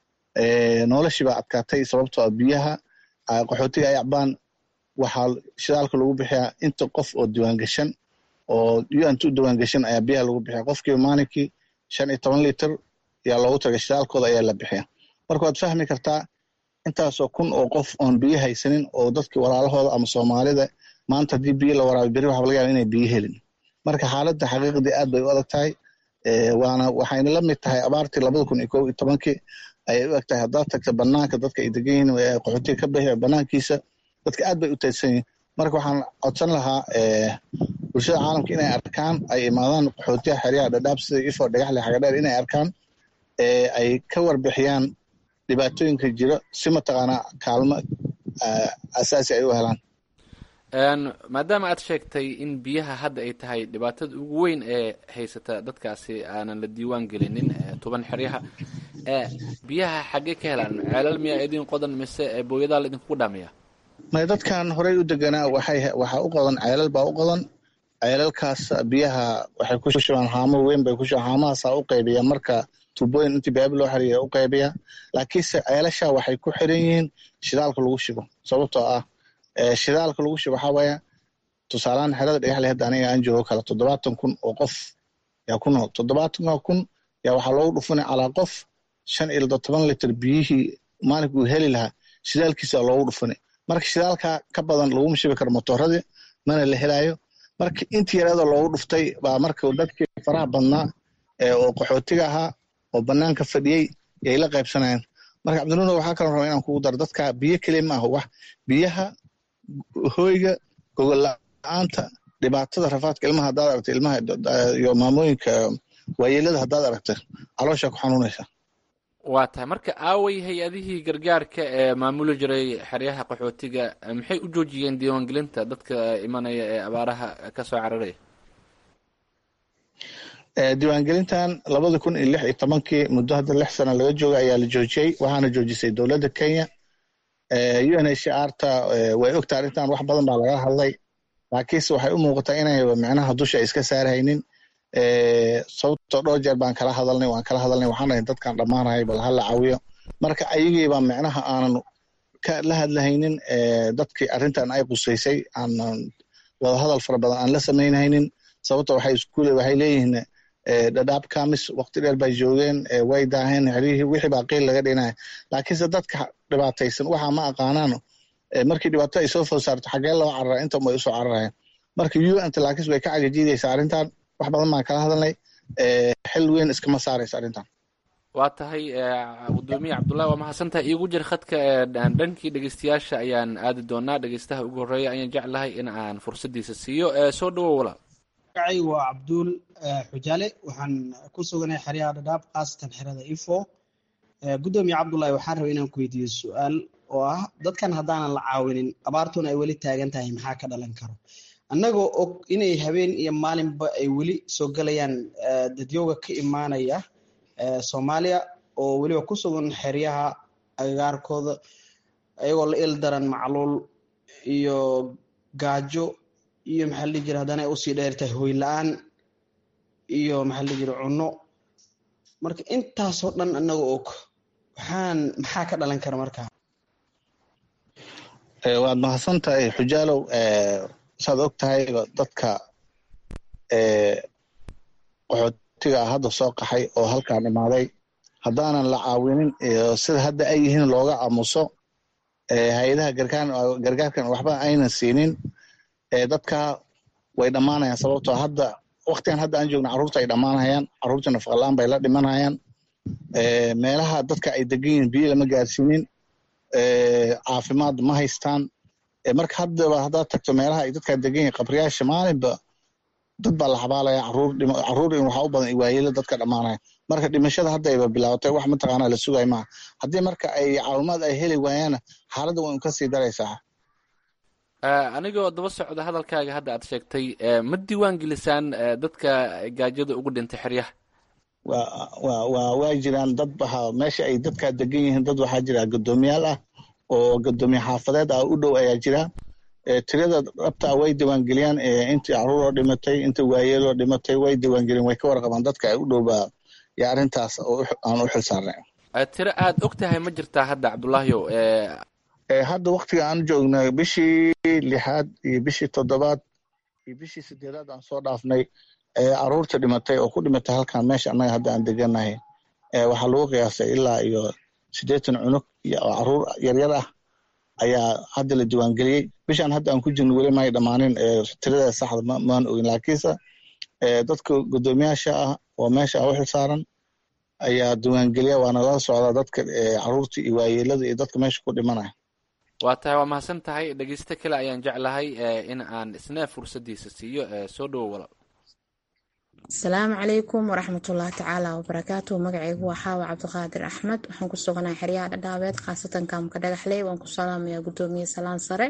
noloshii baa adkaatay sababtoo ah biyaha qaxootiga ay acbaan waxaa shidaalka lagu bixiyaa inta qof oo diiwaangashan oo unt u diiwaangashan ayaa biyaha lagu bixiya qofkiiba maalinkii shan iyo toban liter ayaa loogu tagay shidaalkooda ayaa la bixiya marka waad fahmi kartaa intaasoo kun oo qof oon biyo haysanin oo dadkii walaalahooda ama soomaalida maanta haddii biyo la waraabi beri waxaa laga yaaba inay biyo helin marka xaaladda xaqiiqdii aad bay u adag tahay waana waxayna la mid tahay abaartii labada kun iyo kow iyo tobankii ayay u eg tahay haddaad tagta banaanka dadka ay degan yihiin qaxootiga ka bixi banaankiisa dadka aad bay u taydsan yihin marka waxaan codsan lahaa bulshada caalamka inay arkaan ay imaadaan qaxootiyaha xeryaha dhadhaab sida ifo dhagaxle xagadheer inay arkaan ay ka warbixiyaan dhibaatooyinka jiro si mataqaanaa kaalmo asaasi ay u helaan maadaama aad sheegtay in biyaha hadda ay tahay dhibaatada ugu weyn ee haysata dadkaasi aanan la diiwaan gelinin tuban xeryaha biyaha xaggee ka helaan ceelal miyaa idin qodan mise booyadaa la idinkugu dhaamaya may dadkan horey u deganaa waxay waxaa u qodan ceelal baa u qodan ceelalkaas biyaha waxay ku shubaan haamo weyn bay ku shubaan haamahaasaa u qaybiya marka tuubooyin intii baabi loo xiriya u qaybiya laakiinse ceelasha waxay ku xiran yihiin shidaalka lagu shubo sababtoo ah shidaalka lagu shubo waxaa waaya tusaalahaan xerada dhagaxle hadda aniga aan joogo kale toddobaatan kun oo qof yaa ku nool toddobaatanka kun yaa waxaa loogu dhufunay calaa qof shan iyo toban liter biyihii maalinkuu heli lahaa shidaalkiisa loogu dhufunay marka shidaalka ka badan laguma shubi karo motooradii mana la helaayo marka intii yareedoo loogu dhuftay baa marka dadkii faraha badnaa oo qaxootiga ahaa oo banaanka fadhiyey yay la qaybsanayaan marka cabdinuuna waxaa kaloo raba inaan kugu daro dadka biyo keliya ma aha wax biyaha hoyga gogol la-aanta dhibaatada rafaadka ilmaha haddaad aragta ilmaha iyo maamooyinka waayeelada haddaad aragta caloosha ku xanuunaysa waa tahay marka aaway hay-adihii gargaarka ee maamuli jiray xeryaha qaxootiga maxay u joojiyeen diiwaangelinta dadka imanaya ee abaaraha kasoo cararaya diiwaangelintan labada kun iyo lix iyo tobankii muddo hadda lix sano laga jooga ayaa la joojiyey waxaana joojisay dowladda kenya u n h r ta way ogta arrintan wax badan baa laga hadlay laakiinse waxay u muuqataa inay micnaha dusha iska saarhaynin sababtoo dhowr jeer baan kala hadalnay waan kala hadalnay waxaan dhahay dadkan dhammaanahay bal hala caawiyo marka ayagiibaa micnaha aanan la hadlahaynin dadkii arrintan ay qusaysay aanan wadahadal fara badan aan la samaynhaynin sababto waxay iskuule waxay leeyihiin dhadhaab kamis waqti dheer bay joogeen way daaheen xerihii wixii baa qiil laga dhinaya laakiinse dadka dhibaataysan waxa ma aqaanaano markii dhibaato ay soo food saarto xagee loo carara inta way usoo cararayaan marka un laakiinse way ka cagajiidaysa arrintan wax badan baan kala hadalnay xil weyn iskama saaraysa arrintan waa tahay gudoomiye cabdullahi waa mahadsantahay iigu jir khadka dhankii dhegeystayaasha ayaan aadi doonaa dhegeystaha ugu horreeya ayaan jeclahay in aan fursadiisa siiyo soo dhawow walaal magacay waa cabduul xujaale waxaan ku suganahay xeryaha dhadhaab khaasatan xerada ifo gudoomiye cabdullahi waxaan rabay inaan ku weydiiyo su-aal oo ah dadkan haddaanan la caawinin abaartuna ay weli taagan tahay maxaa ka dhalan karo annagoo og inay habeen iyo maalinba ay weli soo gelayaan dadyooga ka imaanaya soomaaliya oo weliba ku sugan xeryaha agagaarkooda ayagoo la il daran macluul iyo gaajo iyo maxaa la dhihi jira haddana ay usii dheertahay hoy la-aan iyo maxaa la dhihi jira cunno marka intaasoo dhan annagoo og waxaan maxaa ka dhalan kara markaa waad mahadsan tahay xujaalow saad og tahay dadka qaxootiga ah hadda soo qaxay oo halkaan imaaday haddaanan la caawinin sida hadda ay yihiin looga aamuso hay-adaha gargaarkan waxba aynan siinin dadka way dhammaanayaan sababtoo hadda waktigan hadda aan joogna carruurta ay dhammaanayaan carruurta nafaqalaan bay la dhimanayaan meelaha dadka ay degan yihiin biyo lama gaarsiinin caafimaad ma haystaan marka haddaba haddaad tagto meelaha ay dadkaa degan yihin qabriyaasha maalinba dad baa la xabaalaya caruur in waxaa u badan waayelo dadka dhammaanaya marka dhimashada haddayba bilaabatay wax mataqaanaa la sugay maaha haddii marka ay caawimaad ay heli waayaana xaaladda way kasii daraysaa anigoo daba socda hadalkaaga hadda aad sheegtay ma diiwaan gelisaan dadka gaajada ugu dhintay xeryaha wa waa jiraan dad waxa meesha ay dadkaa degan yihiin dad waxaa jira guddoomiyaal ah oo guddoomiye xaafadeed ah u dhow ayaa jira tirada dhabta way diiwaangeliyaan intii caruuroo dhimatay inta waayeeloo dhimatay way diiwaangeliyaan way ka warqabaan dadka ay u dhowbaa yo arrintaas aan u xil saarnay tiro aad og tahay ma jirtaa hadda cabdullaahiyow hadda waktiga aan joogna bishii lixaad iyo bishii toddobaad iyo bishii sideedaad aan soo dhaafnay caruurta dhimatay oo ku dhimatay halkan meesha annaga hadda aan deganahay waxaa lagu qiyaasay ilaa iyo siddeetan cunug oo caruur yaryar ah ayaa hadda la diiwaangeliyey bishaan hadda aan ku jirno weli may dhammaanin tirada saxda maan ogin laakiinse dadka guddoomiyaasha ah oo meesha u xil saaran ayaa diiwaangeliya waana la socdaa dadka caruurta iyo waayeelada iyo dadka meesha ku dhimanaya waa tahay waa mahadsan tahay dhegeysto kale ayaan jeclahay in aan isna fursaddiisa siiyo soo dhowo walaal asalaamu calaykum waraxmatullaahi tacaala wabarakaatu magacaygu waa xaawa cabdiqaadir axmed waxaan ku suganahay xeryaha dhadhaabeed khaasatan kaamka dhagaxley waan ku salaamayaa gudoomiye salaan sare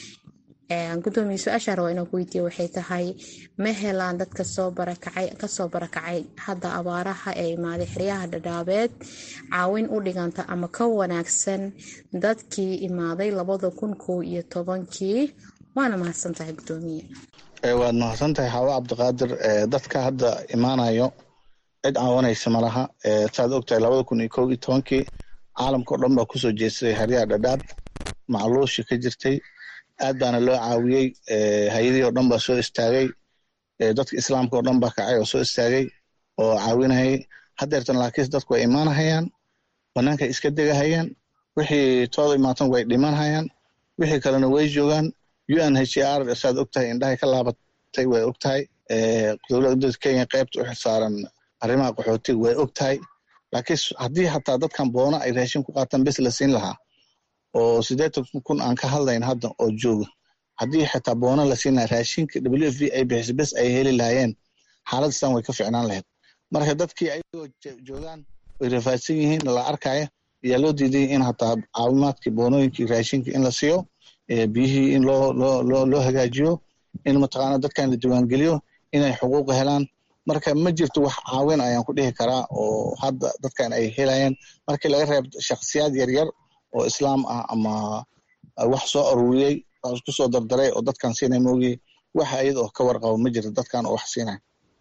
gudoomiye su-aashaa rabaa inaan ku weydiiya waxay tahay ma helaan dadka soo barakacay kasoo barakacay hadda abaaraha ee imaaday xeryaha dhadhaabeed caawin u dhiganta ama ka wanaagsan dadkii imaaday labada kun kow iyo tobankii waana mahadsan tahay gudoomiye waad mahadsan tahay xaawo cabdiqaadir dadka hadda imaanayo cid caawanaysa malaha saad ogtahay labada kun iyo kow iyo tobankii caalamka o dhan baa kusoo jeedsaday xeryaha dhadhaab macluushi ka jirtay aad baana loo caawiyey hay-adihii o dhan baa soo istaagay dadka islaamka o dhan baa kacay oo soo istaagay oo caawinayay haddeertan laakiinse dadku way imaanahayaan bannaankay iska degahayaan wixii tooda imaatan way dhimanhayaan wixii kalena way joogaan u n h r saad ogtahay indhahay ka laabatay way ogtahay dowladda kenya qaybta u xilsaaran arrimaha qaxootiga way ogtahay laakiin haddii xataa dadkan boono ay raashin ku qaataan bes la siin lahaa oo siddeetan kun aan ka hadlayn hadda oo jooga haddii xitaa boono la siin lahaa raashinka w f v ay bixisa bes ay heli lahaayeen xaaladastan way ka ficnaan lahayd marka dadkii ayagoo joogaan way rafaadsan yihiin la arkaya ayaa loo diiday in hataa caawimaadkii boonooyinkii raashinka in la siiyo biyihii in loo loo loo loo hagaajiyo in mataqaana dadkan la diiwaangeliyo inay xuquuq helaan marka ma jirto wax caawin ayaan ku dhihi karaa oo hadda dadkan ay helayaan markii laga reeb shakhsiyaad yaryar oo islaam ah ama wax soo aruuriyey isku soo dardaray oo dadkan siinay moogii waxa iyada oo ka warqabo ma jirto dadkan oo wax siinay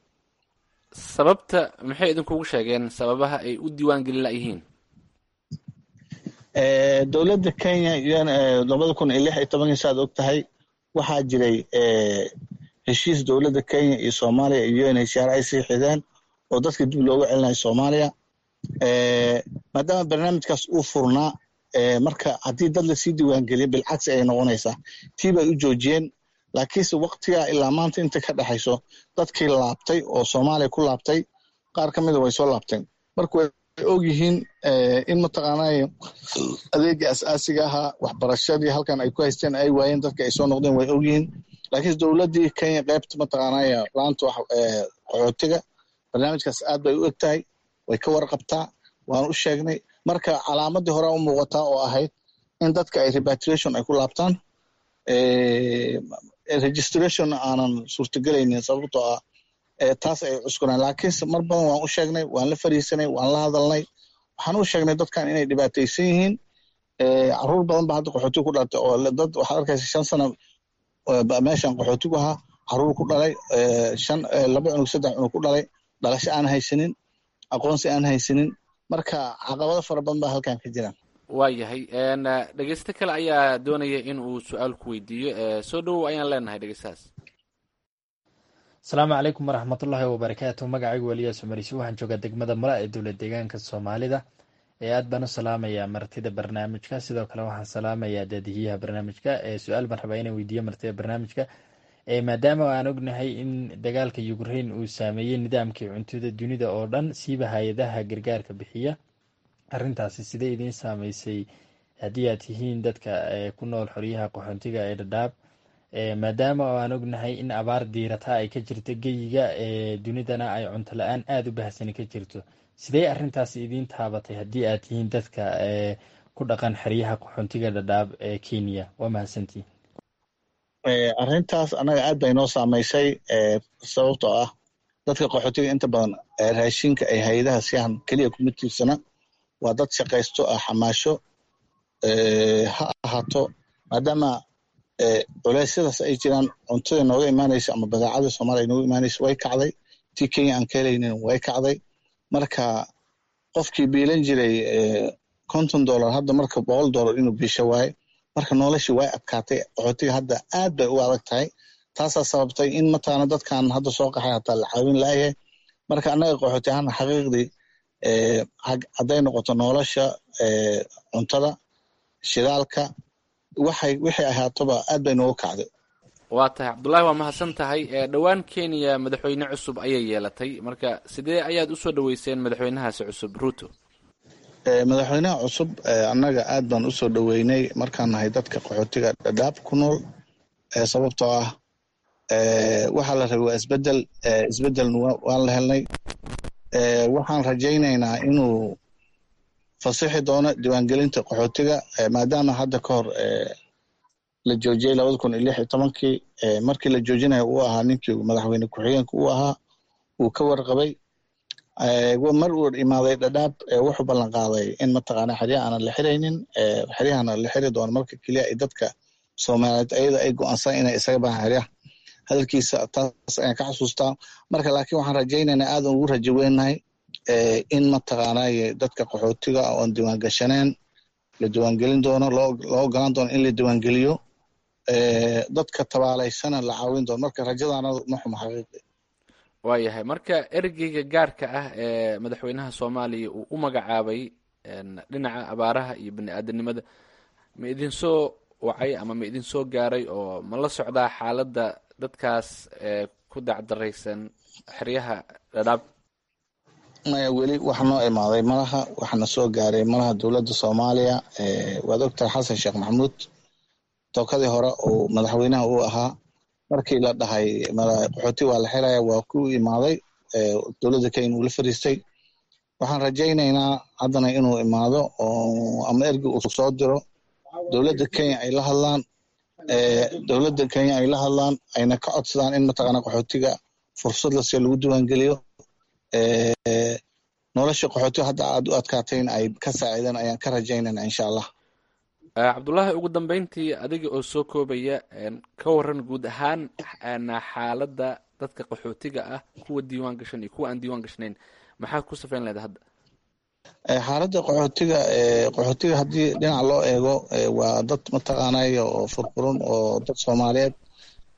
sababta maxay idinkugu sheegeen sababaha ay u diiwaan gelin layihiin dowladda kenya labada kun iyo lix iyo tobankii saad og tahay waxaa jiray heshiis dowladda kenya iyo soomaaliya iyo un h r ay sii xideen oo dadka dib looga celinayo soomaaliya maadaama barnaamijkaas uu furnaa marka haddii dad lasii diiwaangeliya bilcagsi ay noqonaysaa tii bay u joojiyeen laakiinse waktigaa ilaa maanta inta ka dhexayso dadkii laabtay oo soomaaliya ku laabtay qaar ka mida way soo laabteen marka way ogyihiin in mataqaanay adeegii asaasiga ahaa waxbarashadii halkan ay ku haysteen ay waayeen dadka ay soo noqdeen way ogyihiin laakiinse dowladdii kenya qaybta mataqaanay laanta qaxootiga barnaamijkaas aad bay u eg tahay way ka warqabtaa waan u sheegnay marka calaamadii horea u muuqataa oo ahayd in dadka ay repatriation ay ku laabtaan registration aanan suurtagelaynin sababtoo ah taas ay cuskunaan laakiinse mar badan waan u sheegnay waan la fariisanay waan la hadalnay waxaan u sheegnay dadkan inay dhibaataysan yihiin caruur badan ba hadda qaxootiga ku dhalatay oo dad waxaad arkaysa shan sano meeshan qaxootigu ahaa caruur ku dhalay shan laba cunug saddex cunug ku dhalay dhalasho aan haysanin aqoonsi aan haysanin marka caqabado fara badan baa halkan ka jiraan waayahay dhegeysto kale ayaa doonaya in uu su-aal ku weydiiyo soo dhowow ayaan leenahay dhegeystahaas asalaamu calaykum waraxmatullaahi wabarakaatu magacaygu weliyaas umarisi waxaan joogaa degmada mula ee dowlad deegaanka soomaalida ee aad baan u salaamayaa martida barnaamijka sidoo kale waxaan salaamayaa daadihiyaha barnaamijka ee su-aal baan rabaa inaan weydiiyo martida barnaamijka maadaama aan ognahay in dagaalka ukrain uu saameeyey nidaamkii cuntada dunida oo dhan siiba hay-adaha gargaarka bixiya arintaasi sidee idiin saameysay haddii aad tihiin dadka ku nool xoryaha qaxoontiga ee dhadhaab maadaama aan ognahay in abaar diirata ay ka jirto geyiga dunidana ay cunto la-aan aada u bahsani ka jirto sidee arintaasi idiin taabatay haddii aad tihiin dadka ku dhaqan xeryaha qaxoontiga dhadhaab ee kenya waa mahadsantii arrintaas annaga aad bay noo saamaysay sababtoo ah dadka qaxootiga inta badan raashinka ay hay-adaha siyahan keliya kuma tiirsana waa dad shaqaysto ah xamaasho ha ahaato maadaama culeysyadaas ay jiraan cuntada nooga imaanaysa ama badeecada soomaaliya nooga imaanaysa way kacday tii kenya aan ka helaynin way kacday marka qofkii biilan jiray konton dollar hadda marka boqol dollar inuu biisho waaye marka noloshii way adkaatay qaxootiga hadda aad bay u adag tahay taasaa sababtay in mataqaana dadkan hadda soo qaxay hataa la caawin laayahay marka annaga qaxooti ahaana xaqiiqdii hadday noqoto nolosha cuntada shidaalka waxay wixii ahaatoba aad bay noogu kacday waa tahay cabdullaahi waa mahadsan tahay dhowaan kenya madaxweyne cusub ayay yeelatay marka sidee ayaad usoo dhaweyseen madaxweynahaasi cusub ruto madaxweynaha cusub annaga aad baan usoo dhoweynay markaan nahay dadka qaxootiga dhadhaab ku nool sababtoo ah waxaa la rabay waa isbedel isbedelna waan la helnay waxaan rajaynaynaa inuu fasixi doono diiwaangelinta qaxootiga maadaama hadda ka hor la joojiyey labada kun iyo lix iyo tobankii markii la joojinayo uu ahaa ninkii madaxweyne ku-xigeenka uu ahaa uu ka warqabay mar uu imaaday dhadhaab wuxuu ballan qaaday in mataqaana xeryaha aanan la xiraynin xeryahana la xiri doono marka keliya ay dadka soomaaliyeed ayada ay go-aansan inay isaga baxaan xeryaha hadalkiisa taas ayaan ka xasuustaa marka laakiin waxaan rajaynaynaa aadan ugu rajo weynahay in mataqaanay dadka qaxootiga oon diiwaangashaneen la diiwaangelin doono loo ogolaan doono in la diiwaangeliyo dadka tabaalaysana la caawin doono marka rajadaana ma xumo xaqiiqi waayahay marka ergeyga gaarka ah ee madaxweynaha soomaaliya uu u magacaabay dhinaca abaaraha iyo bani aadanimada ma idinsoo wacay ama ma idinsoo gaaray oo ma la socdaa xaaladda dadkaas ku dacdaraysan xeryaha dhadhaab maya weli waxa noo imaaday malaha waxana soo gaaray malaha dowladda soomaaliya waad ogtahay xasan sheekh maxamuud tookadii hore uu madaxweynaha uu ahaa markii la dhahay qaxooti waa la xiraya waa ku imaaday dowladda kenya uu la fariistay waxaan rajaynaynaa haddana inuu imaado oo ama ergi uu soo diro dowladda kenya ay la hadlaan dowladda kenya ay la hadlaan ayna ka codsadaan in mataqaana qaxootiga fursad lasiyo lagu diiwaangeliyo nolosha qaxootiga hadda aad u adkaatayn ay ka saaciideen ayaan ka rajaynayna insha allah cabdullaahi ugu dambeyntii adiga oo soo koobaya ka waran guud ahaan xaaladda dadka qaxootiga ah kuwa diiwaan gashan iyo kuwa aan diiwaan gashnayn maxaa ku safayn leeda hadda xaaladda qaxootiga qaxootiga haddii dhinaca loo eego waa dad mataqaanay oo furfurun oo dad soomaaliyeed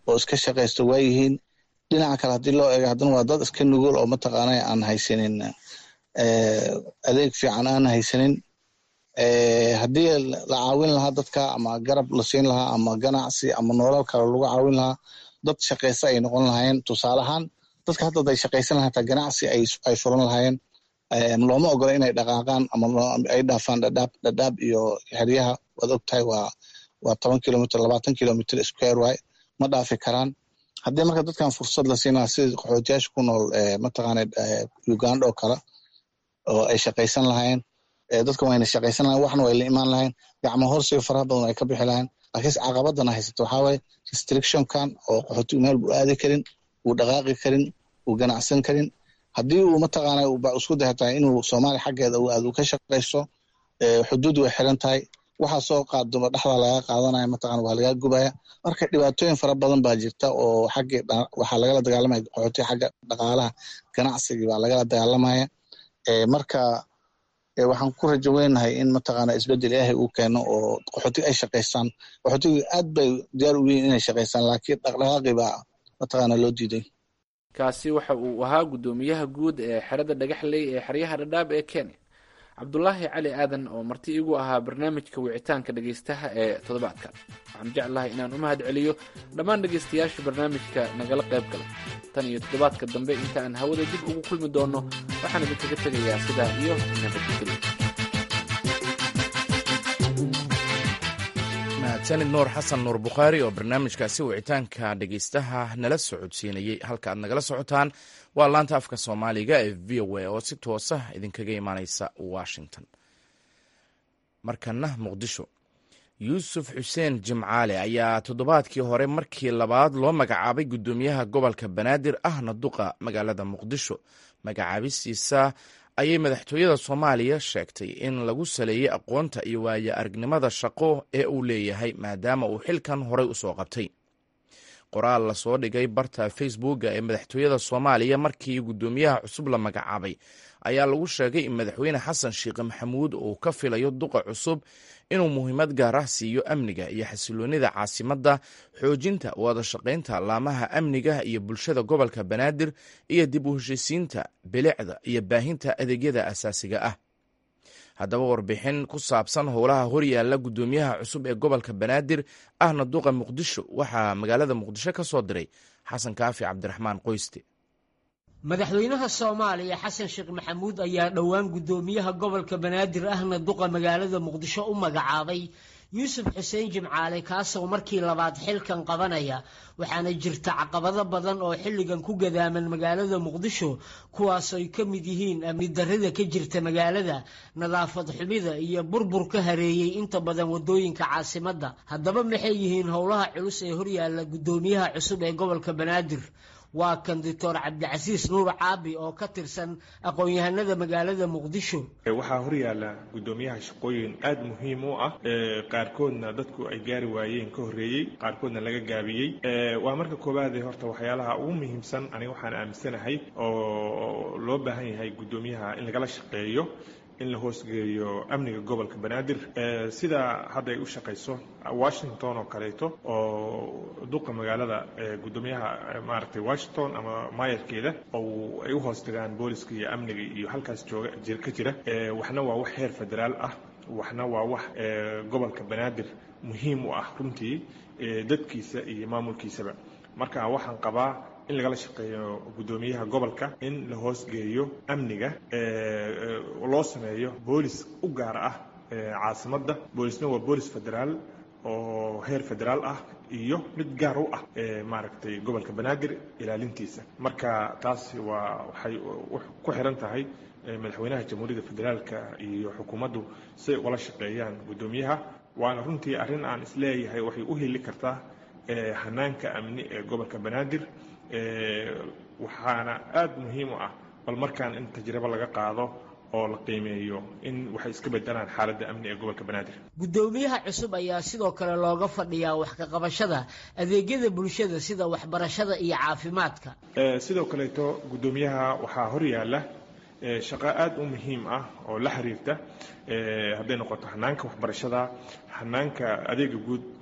oo iska shaqaysta waa yihiin dhinaca kale haddii loo eego haddana waa dad iska nugul oo mataqaana aan haysanin adeeg fiican aan haysanin haddii la caawin lahaa dadka ama garab la siin lahaa ama ganacsi ama nolol kale lagu caawin lahaa dad shaqaysta ay noqon lahaayeen tusaaleahaan dadka hadda ay shaqaysan lahaa hataa ganacsi ay furan lahaayeen looma ogola inay dhaqaaqaan ama ay dhaafaan dhadhaab dhadhaab iyo xeryaha waad ogtahay waa waa toban kilomitr labaatan kilomitr square waay ma dhaafi karaan haddii marka dadkan fursad la siin lahaa sida qaxootiyaasha ku nool mataqaana uganda oo kale oo ay shaqaysan lahaayeen dadka wayna shaqaysan lahayen waxna way la imaan lahayn gacmo horsiga faraha badan ay ka bixi lahayn laakiinse caqabadana haysato waxaa waaye restrictionkan oo qaxootigu meel buu aadi karin uu dhaqaaqi karin uu ganacsan karin haddii uu mataqaana isku dayatahay inuu soomaaliya xaggeeda uu aad u ka shaqaysto xuduud way xiran tahay waxaa soo qaaduma dhexda laga qaadanaya mataqana waa lagaa gubaya marka dhibaatooyin fara badan baa jirta oo xaggi waxaa lagala dagaalamaya qaxootiga xagga dhaqaalaha ganacsigii baa lagala dagaalamaya marka waxaan ku rajo weynahay in mataqaana isbedel ilaahay uu keeno oo qaxootiga ay shaqaystaan qaxootigu aad bay diyaar u yihiin inay shaqaystaan laakiin dhaqdhaqaaqi baa mataqaana loo diiday kaasi waxa uu ahaa guddoomiyaha guud ee xerada dhagaxley ee xeryaha dhadhaab ee kenya cabdulaahi cali aadan oo marti igu ahaa barnaamijka wicitaanka dhegaystaha ee toddobaadkan waxaan jeclahay inaan u mahad celiyo dhammaan dhegaystayaasha barnaamijka nagala qayb galay tan iyo toddobaadka dambe inta aan hawada dib ugu kulmi doono waxaan idinkaga tegayaa sidaa iyo nabadgelyo mahadsanid nuur xasan nuur bukhaari oo barnaamijkaasi wicitaanka dhegaystaha nala socodsiinayey halka aad nagala socotaan waa laanta afka soomaaliga ee v o a oo si toosa idinkaga imaaneysa washington markana muqdisho yuusuf xuseen jimcaale ayaa toddobaadkii hore markii labaad loo magacaabay guddoomiyaha gobolka banaadir ahna duqa magaalada muqdisho magacaabistiisa ayay madaxtooyada soomaaliya sheegtay in lagu saleeyey aqoonta iyo waayo aragnimada shaqo ee uu leeyahay maadaama uu xilkan horey usoo qabtay qoraal lasoo dhigay barta facebooka ee madaxtooyada soomaaliya markii guddoomiyaha cusub la magacaabay ayaa lagu sheegay in madaxweyne xasan sheekh maxamuud uu ka filayo duqa cusub inuu muhiimad gaar ah siiyo amniga iyo xasiloonida caasimadda xoojinta wada shaqaynta laamaha amniga iyo bulshada gobolka banaadir iyo dib u heshisiinta bilicda iyo baahinta adeegyada asaasiga ah haddaba warbixin ku saabsan howlaha horyaalla guddoomiyaha cusub ee gobolka banaadir ahna duqa muqdisho waxaa magaalada muqdisho ka soo diray xasan kaafi cabdiraxmaan qoyste madaxweynaha soomaaliya xasan sheekh maxamuud ayaa dhowaan guddoomiyaha gobolka banaadir ahna duqa magaalada muqdisho u magacaabay yuusuf xuseen jimcaale kaasoo markii labaad xilkan qabanaya waxaana jirta caqabado badan oo xilligan ku gadaaman magaalada muqdisho kuwaasoy ka mid yihiin amni darrida ka jirta magaalada nadaafad xumida iyo burbur ka hareeyey inta badan wadooyinka caasimadda haddaba maxay yihiin howlaha culus ee horyaalla guddoomiyaha cusub ee gobolka banaadir waa kan doctor cabdicasiis nuur caabi oo ka tirsan aqoon-yahanada magaalada muqdisho waxaa horyaala guddoomiyaha shaqooyin aada muhiim u ah qaarkoodna dadku ay gaari waayeen ka horreeyey qaarkoodna laga gaabiyey waa marka koowaade horta waxyaalaha ugu muhiimsan aniga waxaan aaminsanahay oo loo baahan yahay guddoomiyaha in lagala shaqeeyo in la hoosgeeyo amniga gobolka banaadir sida hadda ay u shaqayso washington oo kaleeto oo duqa magaalada guddoomiyaha maaragtay washington ama maayarkeeda oo ay u hoos tagaan booliska iyo amniga iyo halkaas jooga ka jira waxna waa wax heer federaal ah waxna waa wax gobolka banaadir muhiim u ah runtii dadkiisa iyo maamulkiisaba marka waxaan qabaa in lagala shaqeeyo guddoomiyaha gobolka in la hoosgeeyo amniga loo sameeyo boolis u gaar ah caasimadda boolisna waa boolis federaal oo heer federaal ah iyo mid gaar u ah maaragtay gobolka banaadir ilaalintiisa marka taasi waa waxay ku xiran tahay madaxweynaha jamhuuriyadda federaalka iyo xukuumaddu siay ugala shaqeeyaan guddoomiyaha waana runtii arrin aan isleeyahay waxay u heli kartaa hanaanka amni ee gobolka banaadir waxaana aada muhiim u ah bal markaan in tajribo laga qaado oo la qiimeeyo in waxay iska bedelaan xaaladda amni ee gobolka banaadir guddoomiyaha cusub ayaa sidoo kale looga fadhiyaa wax ka qabashada adeegyada bulshada sida waxbarashada iyo caafimaadka sidoo kaleeto guddoomiyaha waxaa horyaala shaqo aada u muhiim ah oo la xiriirta hadday noqoto hanaanka waxbarashada hanaanka adeega guud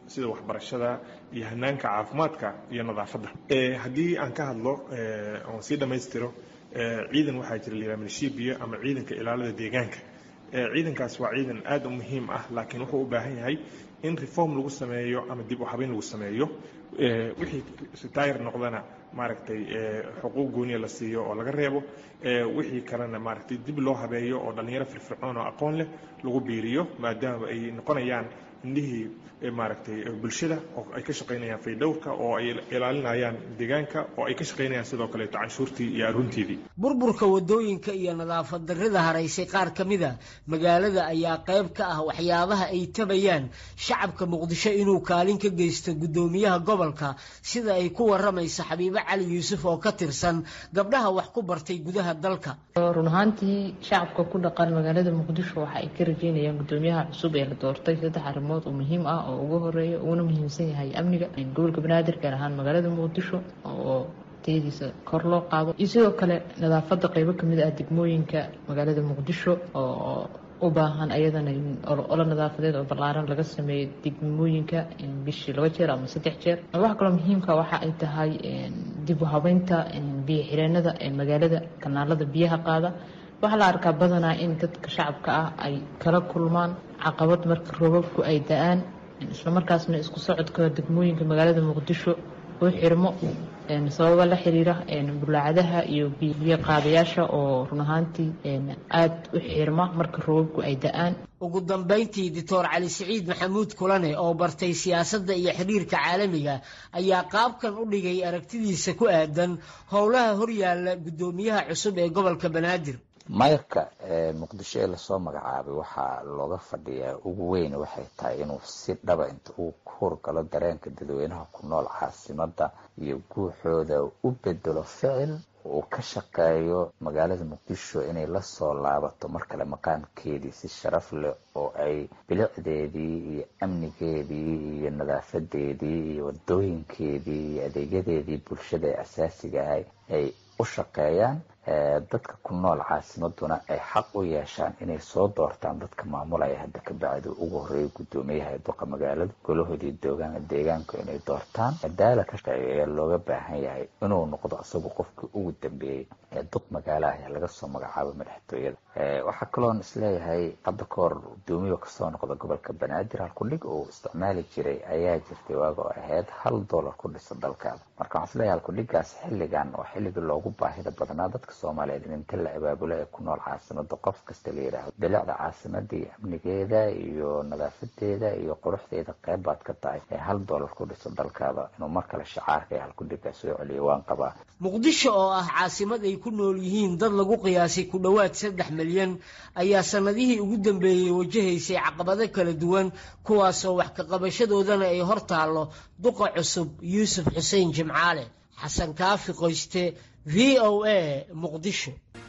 sida waxbarashada iyo hanaanka caafimaadka iyo nadaafadda haddii aan ka hadlo oon sii dhammaystiro ciidan waxaa jira la yidhaha milishibiya ama ciidanka ilaalada deegaanka ciidankaas waa ciidan aad u muhiim ah laakiin wuxuu u baahan yahay in reform lagu sameeyo ama dib u habeyn lagu sameeyo wixii retire noqdana maaragtay xuquuq gooniya la siiyo oo laga reebo wixii kalena maaragtay dib loo habeeyo oo dhallinyaro firfircoon oo aqoon leh lagu biiriyo maadaama ay noqonayaan indhihii maaragtay bulshada oo ay ka shaqaynayaan faydhowrka oo ay ilaalinayaan deegaanka oo ay ka shaqaynayaan sidoo kaleeto canshuurtii iyo arunteedii burburka wadooyinka iyo nadaafad darrida haraysay qaar ka mid a magaalada ayaa qayb ka ah waxyaabaha ay tabayaan shacabka muqdisho inuu kaalin ka geysto guddoomiyaha gobolka sida ay ku waramaysa xabiibo cali yuusuf oo ka tirsan gabdhaha wax ku bartay gudaha dalka run ahaantii shacabka ku dhaqan magaalada muqdisho waxa ay ka rajeynayaan guddoomiyaha cusub ee la doortay saddex arrimood oo muhiim ah oo ugu horeeya uguna muhiimsan yahay amniga gobolka banaadir gaar ahaan magaalada muqdisho oo tayadiisa kor loo qaado iyo sidoo kale nadaafadda qeybo kamid ah degmooyinka magaalada muqdisho oo u baahan ayadana olo nadaafadeed oo ballaaran laga sameeyo degmooyinka bishii laba jeer ama saddex jeer waxa kaloo muhiimka waxa ay tahay dib u habeynta biyo xireenada ee magaalada kanaalada biyaha qaada waxaa la arkaa badanaa in dadka shacabka ah ay kala kulmaan caqabad marka roobabku ay da-aan islamarkaasna isku socodka degmooyinka magaalada muqdisho oo xirmo sababa la xiriira bulaacadaha iyo biyo qaadayaasha oo run ahaantii aada u xirma marka roobabku ay da-aan ugu dambayntii doctor cali siciid maxamuud kulane oo bartay siyaasadda iyo xiriirka caalamiga ayaa qaabkan u dhigay aragtidiisa ku aadan howlaha horyaalla guddoomiyaha cusub ee gobolka banaadir mayrka muqdisho ee lasoo magacaabay waxaa looga fadhiyaa ugu weyn waxay tahay inuu si dhaba inta uu ku hurgalo dareenka dadweynaha ku nool caasimada iyo guuxooda u bedelo ficil uu ka shaqeeyo magaalada muqdisho inay lasoo laabato mar kale maqaamkeedii si sharaf leh oo ay bilicdeedii iyo amnigeedii iyo nadaafadeedii iyo wadooyinkeedii iyo adeegyadeedii bulshada ee asaasiga ahay ay u shaqeeyaan dadka ku nool caasimaduna ay xaq u yeeshaan inay soo doortaan dadka maamulaya hadda ka bacdi ugu horeeya guddoomiyaha duqa magaalada golahoodii deegaanku inay doortaan madaala ka shaqeeya ayaa looga baahan yahay inuu noqdo isagu qofkii ugu dambeeyey ee duq magaalaha ee laga soo magacaabo madaxtooyada waxaa kaloon isleeyahay hadda ka hor guddoomiya kasoo noqda gobolka banaadir halkudhig uu isticmaali jiray ayaa jirtay waaga oo ahayd hal dollar ku dhisa dalkaada marka waxaan isleeyahay halkudhigaas xilligan oo xilligii loogu baahida badnaa dadka soomaaliyeed in inta la abaabulo ee ku nool caasimada qof kasta la yidhaahdo bilicda caasimada iyo amnigeeda iyo nadaafadeeda iyo quruxdeeda qayb baad ka tahay ee hal dollar ku dhiso dalkaada inuu mar kale shacaarka ee halkudhigaa soo celiyo waan qabaa muqdisho oo ah caasimad ay ku nool yihiin dad lagu qiyaasay ku dhowaad saddex milyan ayaa sanadihii ugu dambeeyey wajahaysay caqabado kala duwan kuwaasoo wax ka qabashadoodana ay hor taallo duqa cusub yuusuf xuseen jimcaale xasan kaafi qoyste v o a muqdisho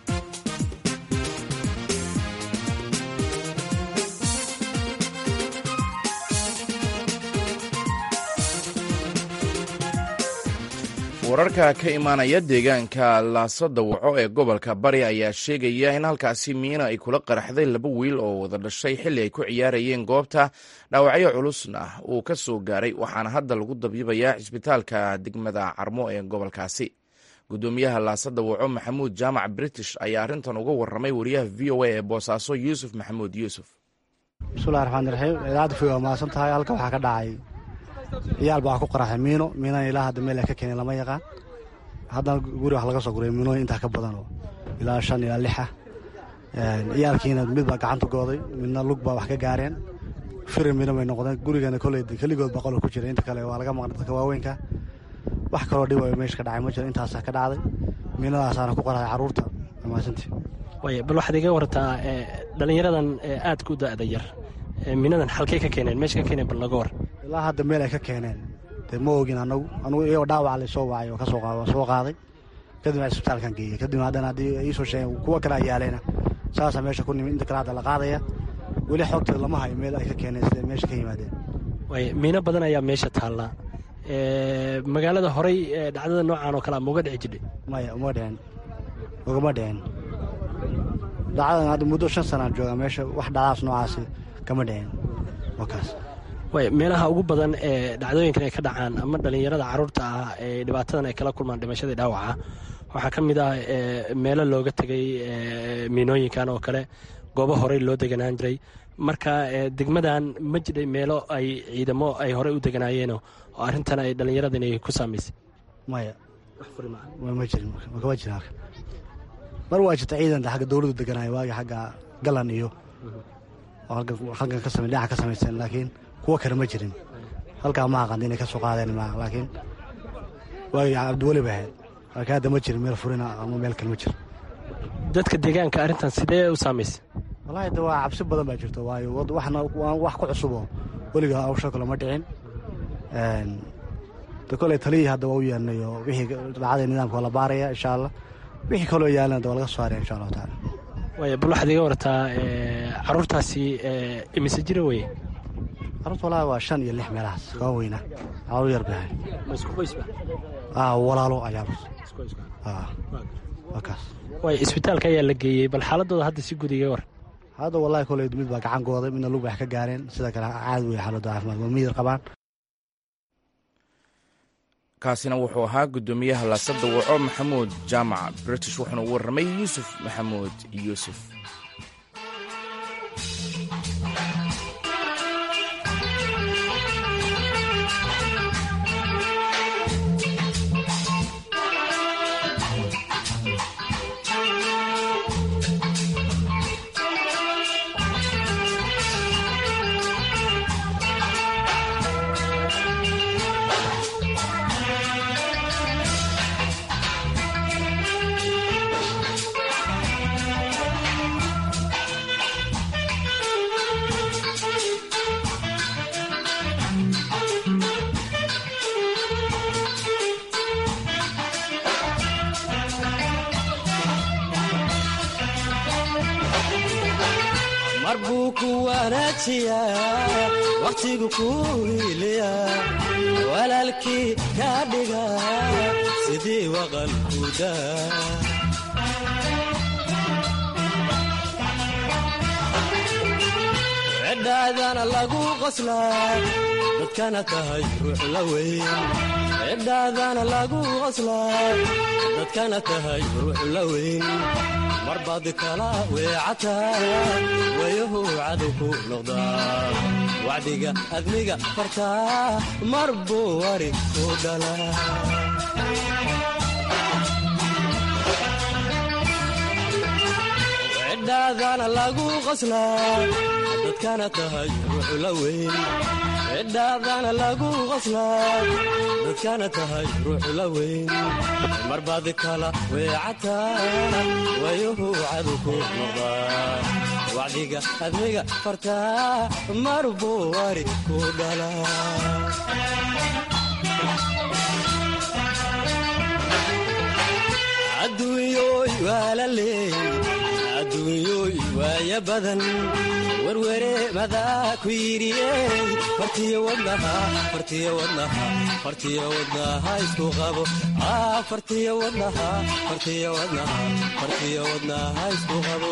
wararka ka imaanaya deegaanka laasada waco ee gobolka bari ayaa sheegaya in halkaasi miina ay kula qaraxday laba wiil oo wada dhashay xilli ay ku ciyaarayeen goobta dhaawacyo culusna uu ka soo gaaray waxaana hadda lagu dabiibayaa cisbitaalka degmada carmo ee gobolkaasi guddoomiyaha laasada waco maxamuud jaamac british ayaa arrintan uga warramay wariyaha v o a ee boosaaso yuusuf maxamuud yuusuf bismillahi raxmaan raxiim idaacadda fi waa mahadsan tahay halka waxaa ka dhacay ciyaal baa ku qaraxay miino miinana ilaa hadda meel ay ka keeneen lama yaqaan haddana guri wax laga soo guray miinooyin intaa ka badanoo ilaa shan ilaa lixa ciyaalkiina mid baa gacanta gooday midna lug baa wax ka gaareen firi miino bay noqdeen gurigana koley keligood baa qolka ku jira inta kale waa laga maqnay dadka waaweynka wax kaloo dhibayo meesha ka dhacay ma jiro intaasaa ka dhacday miinadaasaana ku qaraxay carruurta mahadsantii way bal waxaad iga wartaa dhallinyaradan aadka u da'da yar minadan xalkay ka keeneen meesha ka keeneen bal naga war ilaa hadda meel ay ka keeneen dee ma ogin anagu anugu iyagoo dhaawac la soo wacay oo kasoo soo qaaday kadibna isbitaalkan geeyey kadibna haddana haddii iisoo sheegeen kuwa kale ayaaleyna saasaa meesha ku nimid inta kale hadda la qaadaya weli xogteed lama hayo meel ay ka keeneen siday meesha ka yimaadeen way miino badan ayaa meesha taallaa magaalada horey dhacdada noocan oo kale ma uga dhici jidhay maya uma dhicin ugama dhicin dhacdadan hadda muddo shan sanaan joogaa meesha wax dhacdaas noocaasi kama dhicin waa kaas way meelaha ugu badan ee dhacdooyinkan ay ka dhacaan ama dhalinyarada caruurta ah ee dhibaatadan ay kala kulmaan dhimashadii dhaawaca waxaa ka mid ah meelo looga tegay miinooyinkan oo kale goobo horey loo deganaan jiray marka degmadan ma jiray meelo ay ciidamo ay horey u deganaayeenoo oo arrintan ay dhallinyaradan ay ku saamaysay maya ma jirin kama jirin halka mar waa jirta ciidan xagga dowladdu deganaayo waagi xagga galan iyo halkan ka samey dhinaca ka samaysteen laakiin kuwa kale ma jirin halkaa ma aqan inay ka soo qaadeen ma laakiin waagi cabdiweli bay ahayd laakiin hadda ma jirin meel furina ama meel kale ma jiro dadka deegaanka arrintan sidee u saamaysay wallaahi de waa cabsi badan baa jirto waayo waxna wax ku cusubo weliga hawsha kale ma dhicin de koley taliyii hadda waa u yeelnayo wixii dhacday nidaamka waa la baaraya insha allah wixii kaloo yaalana de waa laga soo saaraya insha allahu tacaala waaya bal waxaad iga wartaa caruurtaasi imise jira weye caruurta wallaahi waa shan iyo lix meelahaas kaba weyna caruur yar bay ahayd isku qoysba walaalo ayaa waa kaas waaya isbitaalka ayaa la geeyey bal xaaladooda hadda si guud iga war hadda wallahi koley mid baa gacan gooday midna lug wax ka gaareen sida kale caadi wey xaaladda caafimaad waa miyir qabaan kaasina wuxuu ahaa guddoomiyaha laasada waco maxamuud jaamac british wuxuuna u warramay yuusuf maxamuud yuusuf mar buu ku wanaajiyaa wakhtigu kuu hiiliya walaalkii kaa dhiga sidii waqalkuda cidhaadana lagu qoslaa dadkana tahay ruux la weyn cidhaadana lagu qoslaa dadkana tahay ruux la weyn marbaad kala weecataa wayahu cadow ku noqdaa wacdiga admiga fartaa mar buu wari ku dhalaa cidhaadana lagu qoslaa dadkana tahay ruux la weyn cidhaadana lagu qoslaa dadkana tahay ruux la weyn marbaad kala weecataa wayuhu cadow ku noqdaa wacdiga admiga fartaa mar buu wari ku dhalaa adduunyoy waa la leey adduunyoy waaya badan werwere madaa ku yidhiyey fartiyo wadnaha fartiyo wadnaha fartiyo wadnaha isku qabo fartiyo wadnaha fartiyo wadnaha fartiyo wadnaha isku qabo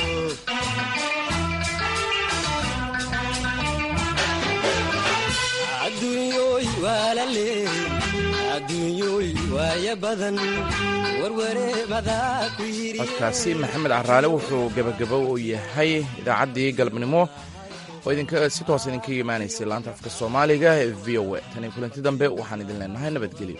adduunyoy waa la leey adduunyoy waaya badan werwere madaa ku yidhi codkaasi maxamed caraale wuxuu gebagabo u yahay idaacaddii galabnimo oo idinka si toos idinkaga imaanaysay laanta afka soomaaliga ee v o a tani kulanti dambe waxaan idin leenahay nabadgelyo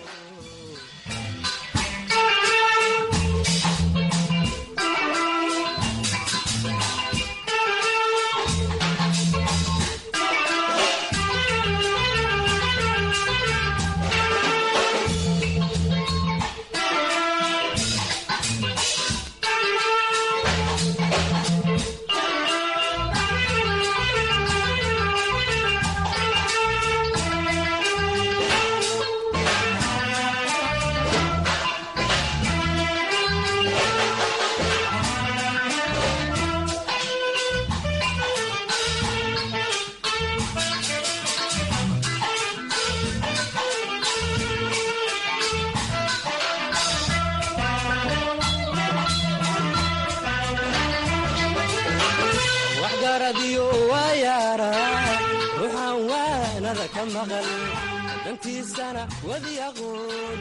waxgaradiyo waa yaara ruuxaan waa ka maqan dantiisana wadi aqoon